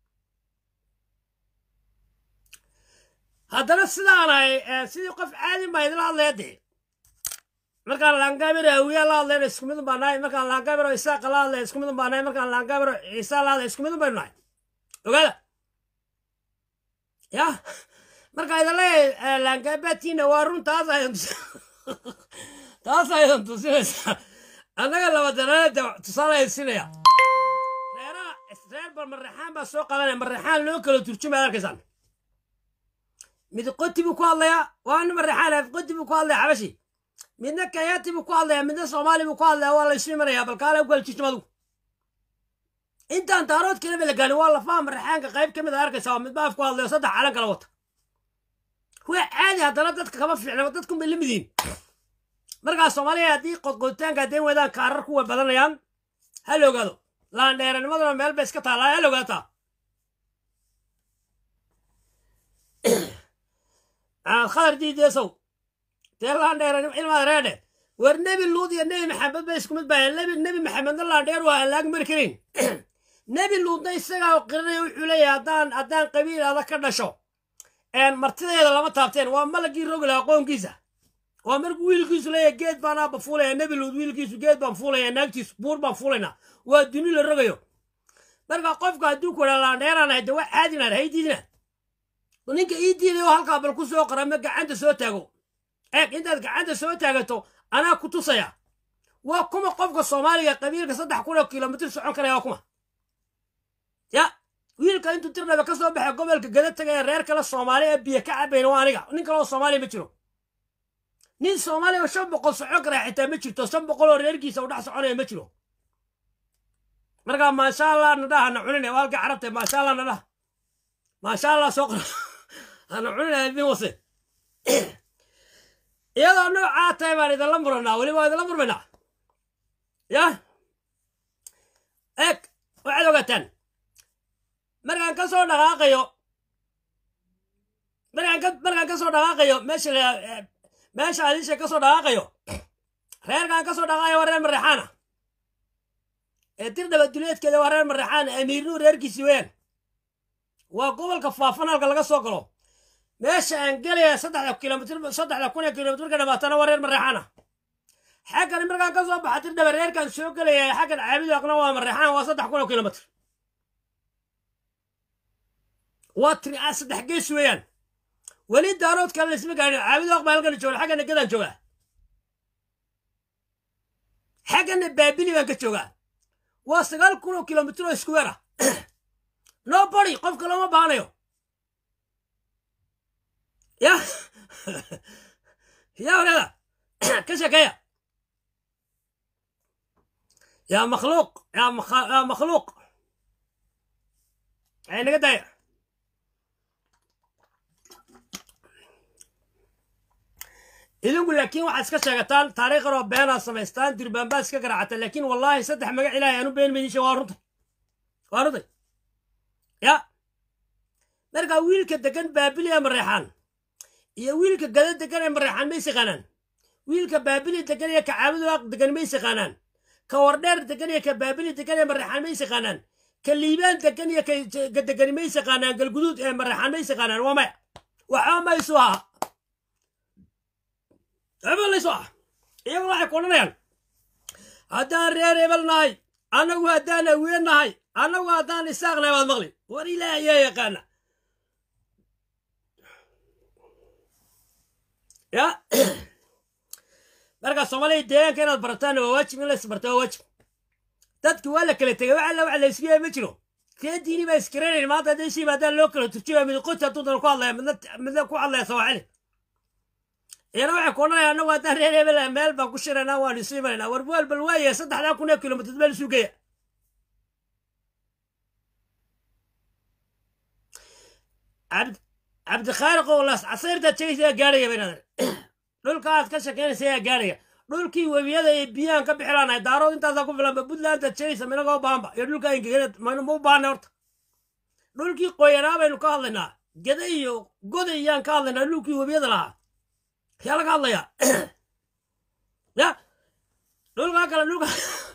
haddana sidaanahay sidii qof caadi baa idila hadlaya dee markaan laangaabiro hawiyaa la hadlayna isku midun baa nahay markaan laangaabiro isaaqa la hadlaya isku midun baa nahay markaan laangaabiro ciisa la hadlaya isku midun baynu nahay ogaada ya markaa idin leeyahay laangaabaatiina waa run taas aydan taas aydan tusinaysaa annaga labadanaada tusaale ay sinaya reeraha reer bal mareexaan baa soo qadanaya mareexaan loo kala turjumaya arkaysaan mid qoti buu ku hadlayaa waa nin mareexaan qoti buu ku hadlaya xabashi midna kayaati buu ku hadlaya midna soomaali buu ku hadlaya waa la isu imanayaa bal kaale u kala turjuma adugu intaan daarood kaleba la gaanin waa lafaha mareexaanka qayb ka mid a arkaysaa waa midba af ku hadlayo saddex calan kala wata waa caadi haddana dadka kama fiicna dadkun bay lamid yihiin markaa soomaaliya haddii qodqoditaanka hadday wadaan kaarar kuwa badanayaan ha la ogaado laandheeranimaduna meel bay iska taallaa ha la ogaataa maxamed khadar diideesow dee laandheeran ilmaad reedhe war nebi luud iyo nebi maxamed bay isku mid baayeen nebi nebi maxamedna laandheer waa aan laag mari karin nebi luudna isagaa qiranaya wuxuu leeyahay haddaan haddaan qabiil adag ka dhasho martideeda lama taabteen waa malagii rogi lahaa qoonkiisa waa markuu wiilkiisu leeyahay geed baan aaba fuulaya nebi luud wiilkiisu geed baan fuulaya naagtiisu buur baan fuulaynaa waa duni la rogayo marka qofka hadduu ku dhaa laandheeranahay de waa caadinaad hay diidina ninka ii diidayo halkaa bal ku soo qora ma gacanta soo taago eeg intaad gacanta soo taagato anaa ku tusaya waa kuma qofka soomaaliga qabiilka saddex kun oo kilomitr socon karaya waa kuma ya wiilka intuu tirdhaba ka soo baxay gobolka gada tagaya reer kale soomaali ee biyo ka cabayna waa aniga nin kale oo soomaaliya ma jiro nin soomaaliya oo shan boqol socon karaa xitaa ma jirto shan boqol oo reerkiisa u dhex soconaya ma jiro markaa maasha allah nadhaha na cunine waa halka carabta maasha allah nadhaha maasha allah soo qora hana cunine idin wase iyadoo noocaa tahay baan idinla muranaa weliba waa idinla murmaynaa yah eeg waxaad ogaataan markaan ka soo dhaqaaqayo markaan ka markaan ka soo dhaqaaqayo meesha la meesha adiisha ka soo dhaqaaqayo reerkaan ka soo dhaqaaqayo waa reer mareexaana ee tirdhaba duleedkeeda waa reer mareexaan amiirnuu reerkiisii weeyaan waa gobolka faafan halka laga soo galo meesha aan gelaya saddexda kilomitr saddexda kun ee kilomitr marka dhamaatana waa reer mareexaana xaggan markaan ka soo baxa tirdhaba reerkaan soo gelaya xaggan caabidoaqna waa mareexaan waa saddex kun oo kilomitr waa tiri a saddex gees weeyaan weli daarood kale laisma gaadhin caabidoaq baa halkan jooga xaggana gadaan joogaa xaggana baabili baan ka joogaa waa sagaal kun oo kilomitr oo iskuweer ah nobody qofka looma baahanayo ya ya walaada ka sheekeeya yaa makhluuq yaa yaa makhluuq ay naga daaya idinku laakiin waxaad iska sheegataan taariikhan oo beenaad samaystaan durbaanbaad iska garaacata laakiin wallaahi saddex magac ilaahay aanu been maydin sheeg waa runtay waa runtay ya markaa wiilka degan baabili ee mareexaan iyo wiilka gada degan ee mareexaan ma ysiqaanaan wiilka baabili degan iyo ka caabudaaq degan ma ysiqaanaan ka wardheer degan iyo ka baabili degan ee mareexaan ma ysiqaanaan ka liibaan degan iyo ka degan ma ysiqaanaan galguduud ee mareexaan ma ysiqaanaan waa maya waxba ma isu aha hebel laysu ah iyagu waxay ku odhanayaan haddaan reer hebel nahay annagu haddaan awiye nahay annagu haddaan isaaq nahay waad maqli war ilaah ayaa yaqaana ya markaa soomaaliya deegaanka inaad barataan waa waajib in la isbarta waa waajib dadki waa la kala tegay wax alla wax la isku yahay ma jiro kee diini baa iskaranayn maanta hadday si yimaadaan loo kala turjumaya mid qoti hadduu dan ku hadlaya midna midna ku hadlaya sawaaxili iyana waxay ku odhanaya annagu haddaan reer hebel meel baan ku shiraynaa waanu isu imanaynaa war buwaal bal waaye saddexdaa kun ee kilomitr meel isu geeya cabdikhaaliq oo las casayrtaad sheegaysa yaa gaarhaya baynaadeen dhulka aad ka shakeynaysa yaa gaarhaya dhulkii webiyada iyo biyahan ka bixilaanahay daarood intaasaa ku filanba puntlandaad sheegaysa minagoo baanba iyo dhulka ingegena ma u baahna horta dhulkii qoyanaa baynu ka hadlaynaa geda iyo goda iyaan ka hadlaynaa dhulkii webiyada lahaa yaa laga hadlayaa ya dhulkaa kale dhulka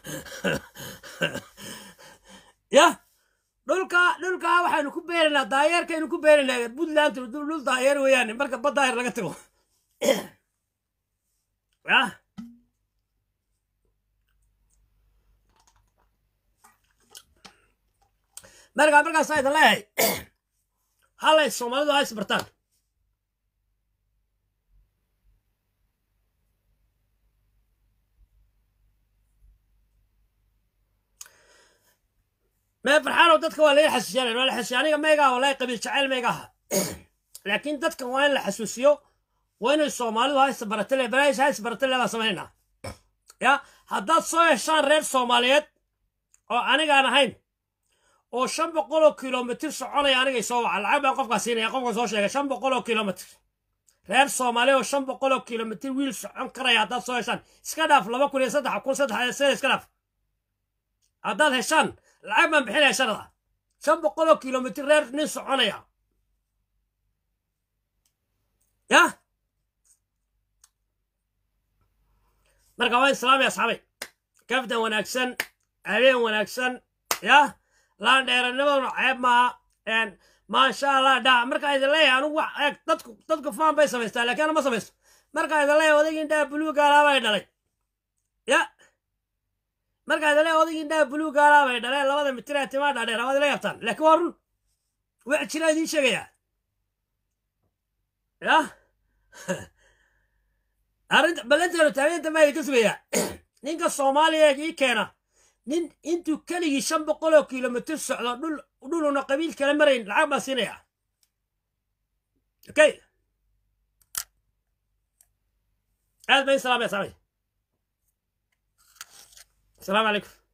ya dhulka dhulkaa waxaynu ku beeraynaa daayeerkaynu ku beeraynaa puntland dhul daayeer weeyaane marka badaayer laga tago ya markaa markaas aydan leeyahay halay soomaalidu ha isbartaan mee farxaanow dadka waa laga xasuusiyanay waa la xasuusiya aniga maygaa wallahi qabiil jacayl maygaha laakiin dadkan waa in la xasuusiyo waa inay soomaalidu ha isbaratale baraayish ha isbaratale baan samaynaa ya haddaad soo heshaan reer soomaaliyeed oo anigaan ahayn oo shan boqol oo kilomitr soconaya anigay soo waca lacag baan qofkaa siinaya qofka soo sheegay shan boqol oo kilomitr reer soomaaliya oo shan boqol oo kilomitr wiil socon karaya haddaad soo heshaan iska dhaaf laba kun iyo saddex kun saddex sida iska dhaaf haddaad heshaan lacag baan bixinaya sharada shan boqol oo kilomitr reer nin soconaya ya marka waa islaamay asxaabay kaftan wanaagsan habeen wanaagsan ya laan dheeranimaduna ceeb maaha maasha allah dhaa markaa idin leeyahay anugu wax eeg dadku dadku faan bay samaystaa laakiin ana ma samaysto markaa idin leeyahay odaygii indhaha buluuga alaabay dhalay ya markaa idin leeyahay odaygii indhaha buluuga alaabay dhaleen labada mitir ee timaa dhaadheer waad ila yabtaan laakiin waa run wax jira idiin sheegayaa ya arrinta ballanteenu taageenta baa idinka sugayaa ninka soomaaliya ii keena nin intuu keligii shan boqol oo kilomitr socdo dhul dhuluna qabiil kala marayn lacag baan siinaya okay aad bayn salaamaya saamay السلام عليكم